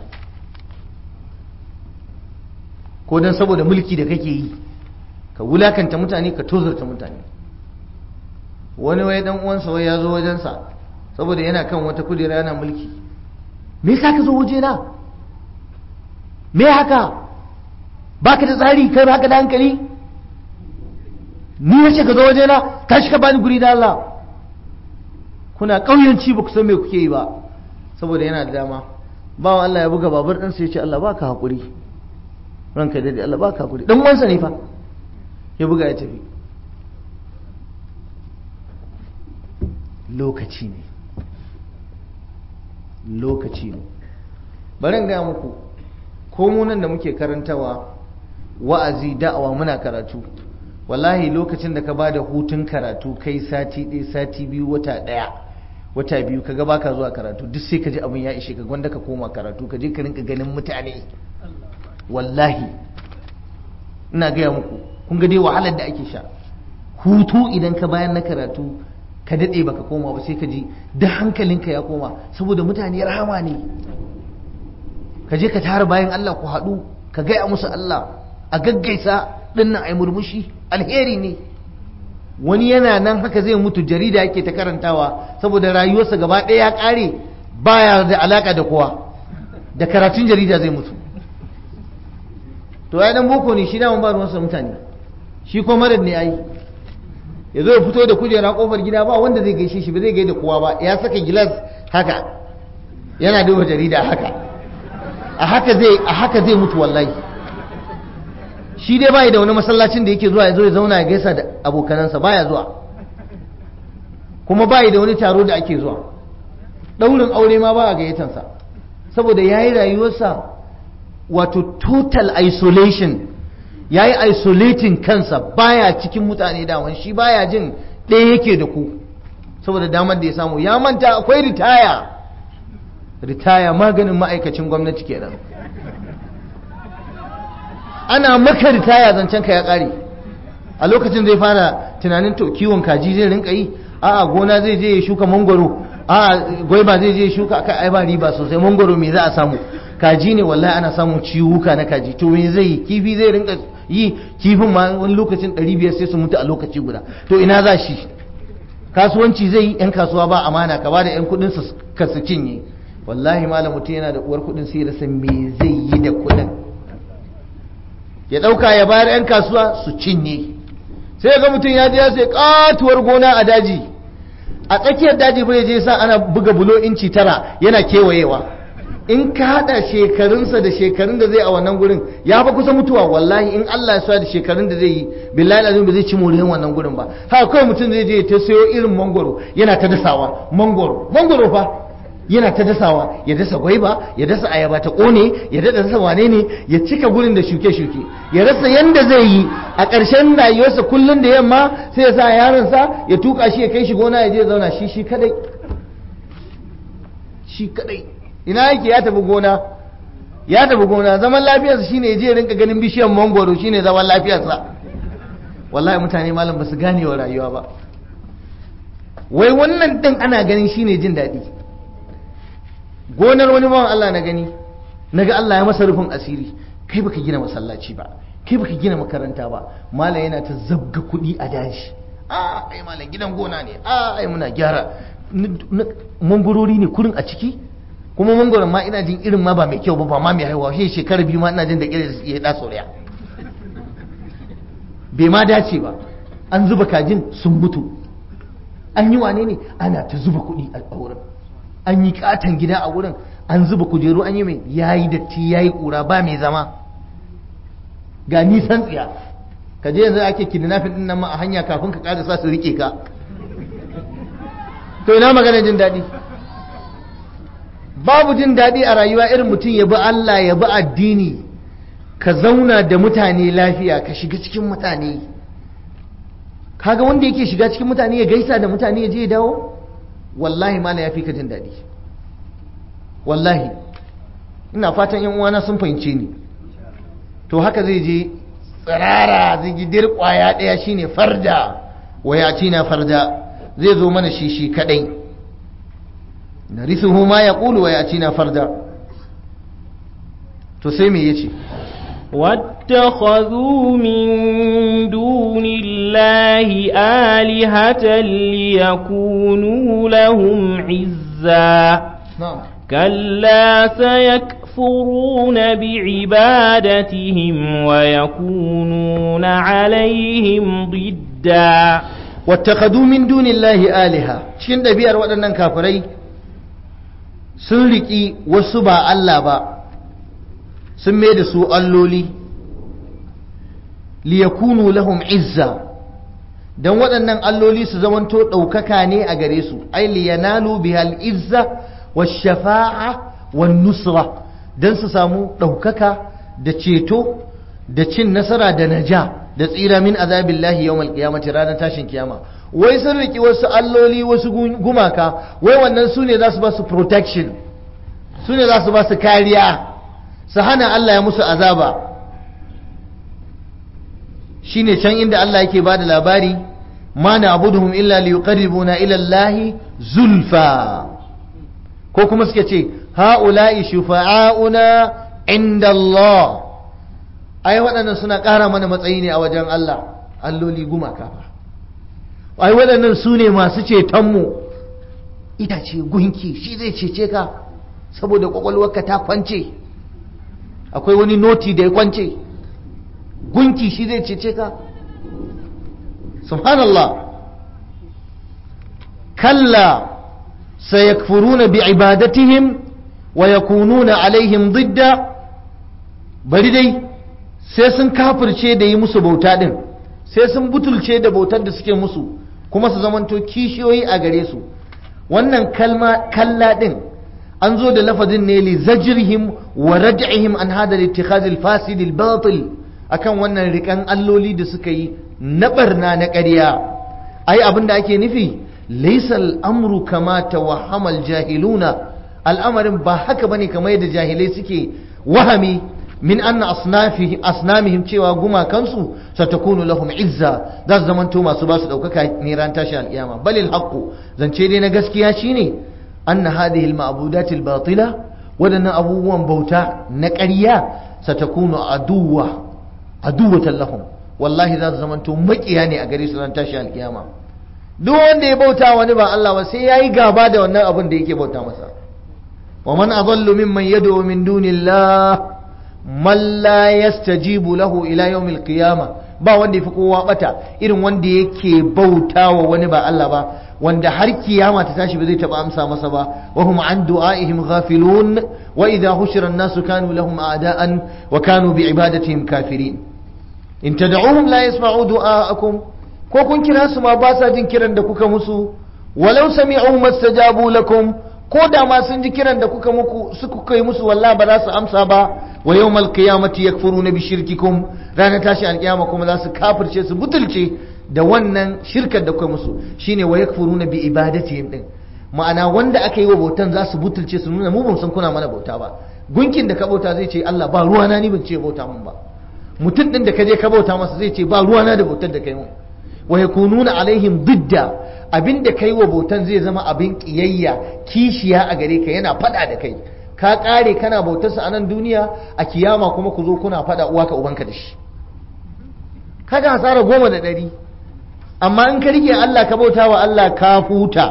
ko don saboda mulki da kake yi ka wulakanta mutane ka tozarta mutane wani wai dan uwansa wai ya zo wajensa saboda yana kan wata kujera yana mulki me yasa ka zo waje na me haka baka da tsari kai baka da hankali ni nace ka zo waje na tashi ka bani guri da Allah kuna kauyanci ba ku san me kuke yi ba saboda yana da dama bawa Allah ya buga babur ɗansa ya ce Allah baka haƙuri ranka daidai Allah baka haƙuri dan uwansa ne fa ya buga ya tafi lokaci ne lokaci ne bari in gaya muku ko mu nan da muke karantawa wa'azi da'awa muna karatu wallahi lokacin da ka ba da hutun karatu kai sati ɗaya sati biyu wata ɗaya wata biyu ka ga baka zuwa karatu duk sai ka ji abin ya ishe ka gwanda ka koma karatu ka je ka rinka ganin mutane wallahi ina gaya muku kun ga dai wahalar da ake sha hutu idan ka bayan na karatu ka daɗe baka koma ba sai ka ji da hankalinka ya koma saboda mutane rahama ne ka je ka tara bayan Allah ku haɗu ka gaya musu Allah a gaggaisa ɗinnan ai murmushi alheri ne wani yana nan haka zai mutu jarida yake ta karantawa saboda rayuwarsa gaba ɗaya ya ƙare baya da alaka da kowa da karatun jarida zai mutu to ya dan boko ne shi da ba ruwansa mutane shi ko marar ne ai ya zo ya fito da kujera kofar gida ba wanda zai gaishe shi ba zai gaida kowa ba ya saka gilas haka yana duba jarida haka a haka zai a haka zai mutu wallahi shi dai bai da wani masallacin da yake zuwa ya zo ya zauna ya gaisa da abokanansa baya zuwa kuma bai da wani taro da ake zuwa daurin aure ma ba a gayyatansa saboda yayi rayuwarsa wato total isolation ya yi isolating kansa baya cikin mutane daman shi baya jin ɗaya yake da ku saboda damar da ya samu ya manta akwai ritaya ritaya maganin ma'aikacin gwamnati kenan ana maka ritaya zancen ka ya ƙare a lokacin zai fara tunanin to kiwon kaji zai rinka yi a'a gona zai je ya shuka mangoro a'a gwaiba zai je ya shuka akai ai ba riba sosai mangoro me za a samu kaji ne wallahi ana samun ciwuka na kaji to me zai yi kifi zai rinka yi kifin ma wani lokacin 500 sai su mutu a lokaci guda to ina za shi kasuwanci zai yi yan kasuwa ba amana ka bada yan kudin su ka su cinye wallahi malam mutum yana da uwar kudin sai rasa me zai yi da kudin ya dauka ya bayar yan kasuwa su cinye sai ga mutum ya je ya sai katuwar gona a daji a tsakiyar daji bai je sa ana buga bulo inci tara yana kewayewa in ka hada shekarunsa da shekarun da zai a wannan gurin ya fa kusa mutuwa wallahi in Allah ya sa da shekarun da zai yi billahi azim ba zai ci moriyan wannan gurin ba haka kawai mutum zai je ta sayo irin mangoro yana ta dasawa mangoro mangoro fa yana ta dasawa ya dasa gwaiba ya dasa ayaba ta kone ya dasa wane ne ya cika gurin da shuke-shuke ya rasa yanda zai yi a ƙarshen rayuwarsa kullum da yamma sai ya sa yaronsa ya tuka shi ya kai shi gona ya je zauna shi shi kadai shi kadai ina yake ya tafi gona ya tafi gona zaman lafiyarsa shine ya je rinka ganin bishiyar mangoro shine zaman lafiyarsa wallahi mutane malam ba su gane wa rayuwa ba wai wannan din ana ganin shine jin daɗi gonar wani bawan Allah na gani naga Allah ya masa rufin asiri kai baka gina masallaci ba kai baka gina makaranta ba malam yana ta zabga kuɗi a daji a ai malam gidan gona ne a ai muna gyara mangorori ne kurin a ciki kuma mangoron ma ina jin irin ma ba mai kyau ba ba ma mai haihuwa shi shekara biyu ma ina jin da irin ya da sauraya bai ma dace ba an zuba kajin sun mutu an yi wane ne ana ta zuba kuɗi a wurin an yi katon gida a wurin an zuba kujeru an yi mai yayi datti yayi kura ba mai zama ga nisan tsiya ka je yanzu ake kidnapping din nan ma a hanya kafin ka kada sa su rike ka to ina magana jin daɗi babu jin daɗi a rayuwa irin mutum ya bi Allah ya bi addini ka zauna da mutane lafiya ka shiga cikin mutane kaga wanda yake shiga cikin mutane ya gaisa da mutane ya je ya dawo wallahi mala ya fi ka jin daɗi wallahi ina fatan yan uwana sun fahimce ni to haka zai je tsirara zai gidir kwaya ɗaya shine farda waya na farda zai zo mana shi shi kadai narithuhu ma yaqulu wa yatina farda to sai me yace واتخذوا من دون الله آلهة ليكونوا لهم عزا na'am كلا سيكفرون بعبادتهم ويكونون عليهم ضدا wattakhadhu min dunillahi aliha cikin ɗabi'ar waɗannan kafirai sun riki wasu ba Allah ba sun mai da su alloli liyakunu lahum izza dan waɗannan alloli su zamanto ɗaukaka ne a gare su ai liyanalu bihal izza wash-shafa'a wan-nusra dan su samu ɗaukaka da ceto da cin nasara da naja da tsira min azabillahi yawmal qiyamati ranar tashin kiyama wai sun riki wasu alloli wasu gumaka wai wannan su ne za su ba su protection su ne za su ba su kariya su hana Allah ya musu azaba shine can inda Allah yake ba da labari ma na abuduhum illa liyuqarribuna ila Allah zulfa ko kuma suke ce ha'ula'i shufa'auna inda Allah ai waɗannan suna ƙara mana matsayi ne a wajen Allah alloli gumaka fa ai waɗannan su ne masu cetonmu itace gunki shi zai cece ka saboda ƙwaƙwalwarka ta kwance akwai wani noti da ya kwance gunki shi zai cece ka subhanallah kalla sayakfuruna bi ibadatihim wa yakununa alaihim didda bari dai sai sun kafirce da yi musu bauta din sai sun butulce da bautar da suke musu kuma su zamanto kishiyoyi a gare su wannan kalma kalla din an zo da lafazin ne li zajrihim wa raj'ihim an hada al-ittikhaz al-fasid al-batil akan wannan rikan alloli da suka yi na barna na ƙarya ai abin da ake nufi laysa al-amru kama tawahhama al-jahiluna al'amarin ba haka bane kamar yadda jahilai suke wahami min anna asnafihi asnamihim cewa gumakansu satakunu lahum izza za su zamanto masu ba su daukaka ne ran tashi alkiyama balil haqqu zance dai na gaskiya shine anna hadhihi al-ma'budat al-batila wadannan abubuwan bauta na ƙarya satakunu aduwa aduwatan lahum wallahi za su zamanto makiya ne a gare su ran tashi alkiyama duk wanda ya bauta wani ba Allah ba sai yayi gaba da wannan abin da yake bauta masa wa man adallu mimman yad'u min dunillah man la yastajibu lahu ila yawmil qiyamah ba wanda yafi kowa bata irin wanda yake bautawa wani ba Allah ba wanda har kiyama ta tashi ba zai taba amsa masa ba wa hum an du'aihim ghafilun wa idha hushira an-nasu kanu lahum a'da'an wa kanu bi ibadatihim kafirin in tad'uhum la yasma'u du'aakum ko kun kira su ma ba sa jin kiran da kuka musu walau sami'u mastajabu lakum ko da ma sun ji kiran da kuka muku su kuka yi musu wallahi ba za su amsa ba wa yawmal qiyamati yakfuruna bi shirkikum ranar tashi alkiyama kuma za su kafirce su butulce da wannan shirkar da kuka musu shine wa yakfuruna bi ibadatihim din ma'ana wanda aka yi wa bautan za su butulce su nuna mu ban san kuna mana bauta ba gunkin da ka bauta zai ce Allah ba ruwana ni ban ce bauta mun ba mutum din da ka je ka bauta masa zai ce ba ruwana da bautar da kai mun wa yakununa alaihim didda abinda kai wa bautan zai zama abin kiyayya kishiya a gare ka yana fada da kai ka kare kana bautarsa a nan duniya a kiyama kuma ku zo kuna fada uwa ka ubanka da shi kaga hasara goma da ɗari amma in ka rike Allah ka bauta wa Allah ka futa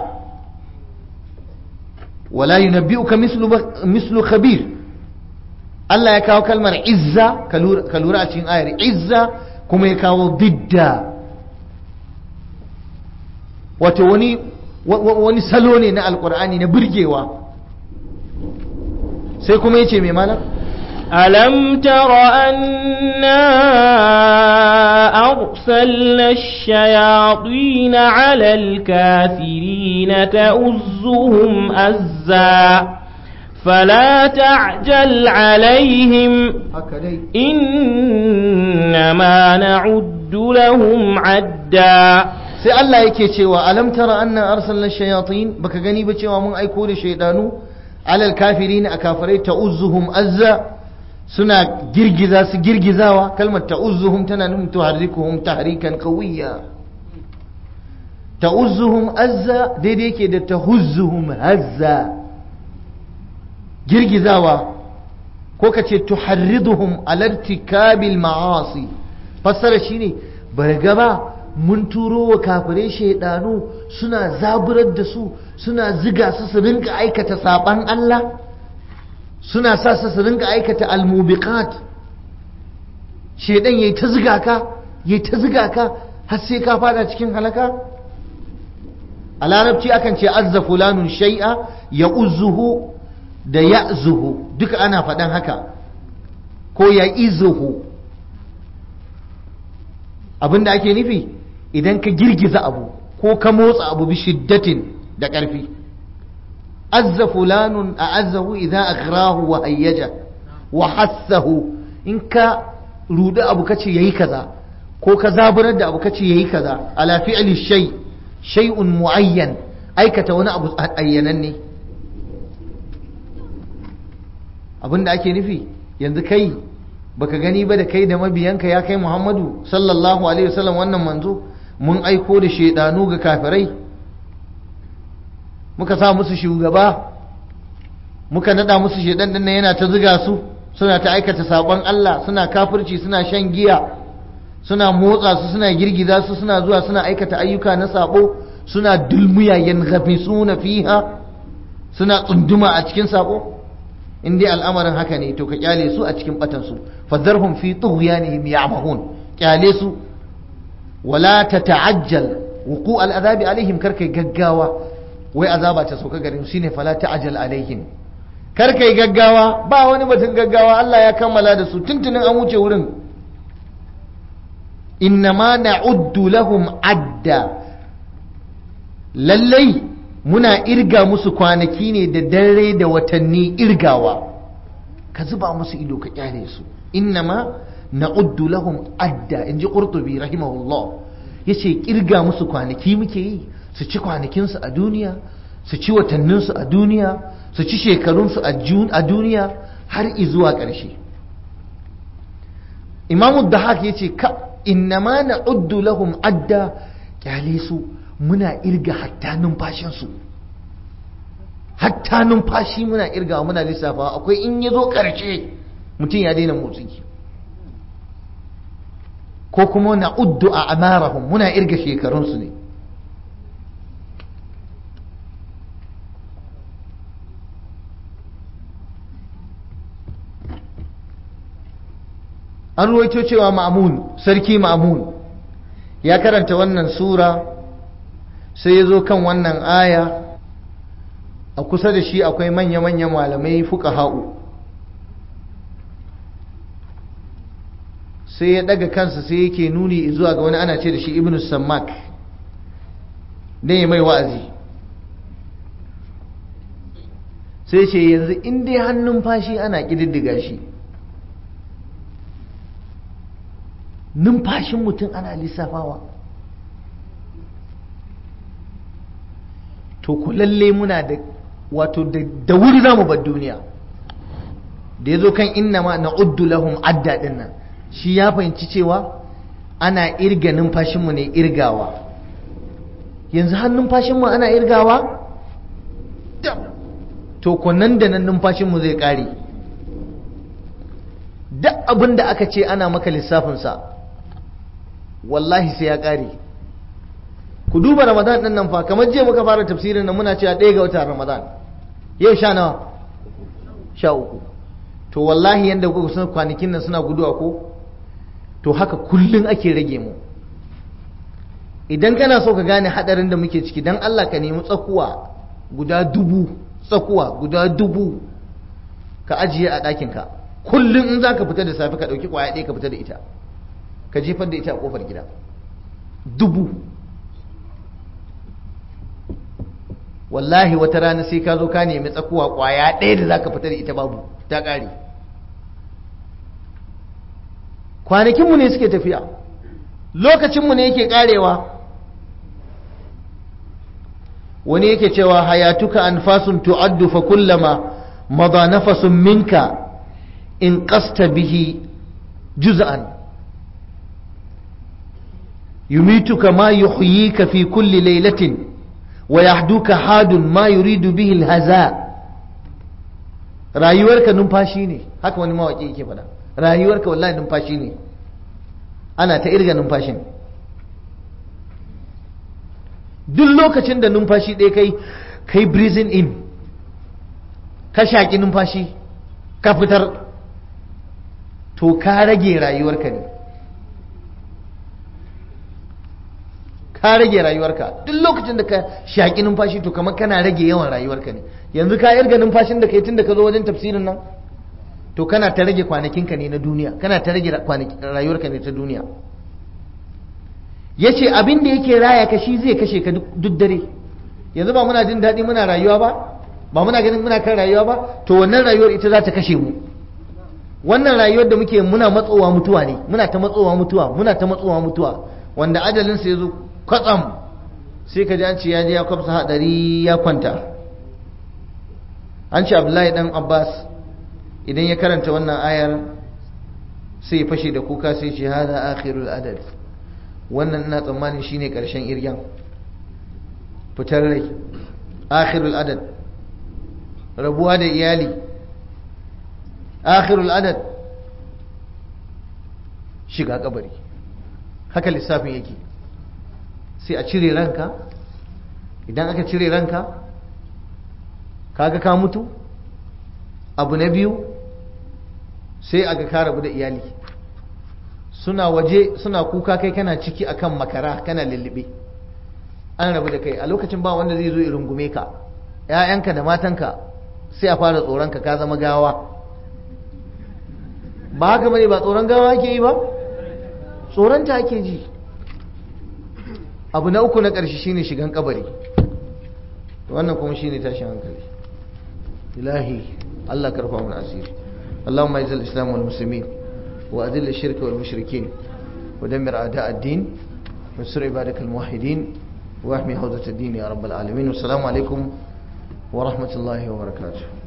wala yunabbi'uka mislu mislu khabir Allah ya kawo kalmar izza ka lura a cikin ayar izza kuma ya kawo didda wato wani wani salo ne na alkur'ani na burgewa sai kuma yace mai malam ألم تر أنا أرسلنا الشياطين على الكافرين تؤزهم أزا فلا تعجل عليهم إنما نعد لهم عدا sai Allah yake cewa alam tara anna arsalna shayatin baka gani ba cewa mun aiko da shaydanu alal kafirin a kafirai ta'uzzuhum azza suna girgiza su girgizawa kalmar ta'uzzuhum tana nufin tuharrikuhum tahrikan qawiyya ta'uzzuhum azza daidai yake da tahuzzuhum hazza girgizawa ko ka ce tuharriduhum ala irtikabil ma'asi fassara shine bar gaba mun turo wa kafirai shaidanu suna zaburar da su suna ziga su su rinka aikata saban Allah suna sa su su rinka aikata almubiqat shaidan yayi ta ziga ka yayi ta ziga ka har sai ka fada cikin halaka a larabci akan ce azza fulanun shay'a ya uzuhu da ya'zuhu duka ana faɗan haka ko ya izuhu abinda ake nufi idan ka girgiza abu ko ka motsa abu bi shiddatin da ƙarfi azza fulanun a azzahu idan akhrahu wa hayyaja wa hassahu in ka rudi abu kace yayi kaza ko ka zaburar da abu kace yayi kaza ala fi'li shay shay'un muayyan aikata wani abu ayyanan ne abinda ake nufi yanzu kai baka gani ba da kai da mabiyanka ya kai Muhammadu sallallahu alaihi wasallam wannan manzo mun aiko da shaidanu ga kafirai muka sa musu shugaba muka nada musu shaidan din yana ta ziga su suna ta aikata sabon Allah suna kafirci suna shan giya suna motsa su suna girgiza su suna zuwa suna aikata ayyuka na sabo suna dulmuya yanghafisuna fiha suna tsunduma a cikin sabo in dai al'amarin haka ne to ka kyale su a cikin batansu fadharhum fi tughyanihim ya'mahun kyale su wala tata'ajjal wuqu al'adabi alaihim karkai gaggawa wai azaba ta sauka garin shine fala ta'ajjal alaihim karkai gaggawa ba wani batun gaggawa Allah ya kammala da su tuntunin an wuce wurin innama na'uddu lahum adda lallai muna irga musu kwanaki ne da dare da watanni irgawa ka zuba musu ido ka kyale su innama na'uddu lahum adda inji qurtubi rahimahullah yace kirga musu kwanaki muke yi su ci kwanakin su a duniya su ci watannin su a duniya su ci shekarun su a duniya har izuwa ƙarshe imamu dahak yace ka innama na'uddu lahum adda kyale su muna irga hatta numfashinsu hatta numfashi muna irga muna lissafa akwai in ya zo ƙarshe mutum ya daina motsi ko kuma na uddu a amarahum muna irga shekarunsu ne an ruwaito cewa ma'amun sarki ma'amun ya karanta wannan sura sai ya zo kan wannan aya a kusa da shi akwai manya-manya malamai fuka ha'u sai ya daga kansa sai yake nuni zuwa ga wani ana ce da shi ibn sammak don ya mai wa'azi sai ce yanzu in dai hannun fashi ana ƙididdiga shi numfashin mutum ana lissafawa to ku lalle muna da wato da wuri za mu bar duniya da ya zo kan inna ma na uddu lahum adda din nan shi ya fahimci cewa ana irga numfashinmu ne irgawa yanzu har numfashinmu ana irgawa to nan da nan numfashinmu zai kare duk abin da aka ce ana maka lissafinsa wallahi sai ya kare ku duba ramadan din nan fa kamar jiya muka fara tafsirin nan muna cewa ɗaya ga watan ramadan yau sha nawa sha uku to wallahi yanda kuka san kwanakin nan suna guduwa ko to haka kullun ake rage mu idan kana so ka gane hadarin da muke ciki dan Allah ka nemi tsakuwa guda dubu tsakuwa guda dubu ka ajiye a ɗakinka kullum in za ka fita da safe ka ɗauki ƙwaya ɗaya ka fita da ita ka jefar da ita a ƙofar gida dubu wallahi wata rana sai ka zo ka nemi tsakuwa ƙwaya ɗaya da za ka fita da ita babu ta ƙare kwanakinmu ne suke tafiya lokacinmu ne yake ƙarewa wani yake cewa hayatuka anfasun tu'addu fa kullama madha nafasun minka in qasta bihi juz'an yumituka ma yuhyika fi kulli laylatin wa yahduka hadun ma yuridu bihi alhaza rayuwarka numfashi ne haka wani mawaki yake faɗa rayuwarka wallahi numfashi ne ana ta irga numfashin duk lokacin da numfashi ɗaya kai kai breathing in ka shaƙi numfashi ka fitar to ka rage rayuwarka ne ka rage rayuwarka duk lokacin da ka shaƙi numfashi to kamar kana rage yawan rayuwarka ne yanzu ka irga numfashin da kai tun da ka zo wajen tafsirin nan to kana ta rage kwanakinka ne na duniya kana ta rage rayuwarka ne ta duniya ya ce abin da yake raya ka shi zai kashe ka duk dare yanzu ba muna jin daɗi muna rayuwa ba ba muna ganin muna kan rayuwa ba to wannan rayuwar ita za ta kashe mu wannan rayuwar da muke muna matsowa mutuwa ne muna ta matsowa mutuwa muna ta matsowa mutuwa wanda ajalinsa ya zo kwatsam sai ka ji an ce ya je ya kwafsa hadari ya kwanta an ce abdullahi dan abbas idan ya karanta wannan ayar sai ya fashe da kuka sai ce hada akhirul adad wannan ina tsammanin shine karshen iryan fitar rai akhirul adad rabuwa da iyali akhirul adad shiga kabari haka lissafin yake sai a cire ranka idan aka cire ranka kaga ka mutu abu na biyu sai aga ka rabu da iyali suna waje suna kuka kai kana ciki akan makara kana lullube an rabu da kai a lokacin ba wanda zai zo ya rungume ka ‘ya'yanka da matanka sai a fara tsoronka ka zama gawa ba haka bane ba tsoron gawa ake yi ba tsoronta ake ji abu na uku na ƙarshe shine shigan kabari wannan kuma shine tashin hankali ilahi Allah karfa mana asiri اللهم اعز الاسلام والمسلمين واذل الشرك والمشركين ودمر اعداء الدين وانصر عبادك الموحدين واحمي حوزه الدين يا رب العالمين والسلام عليكم ورحمه الله وبركاته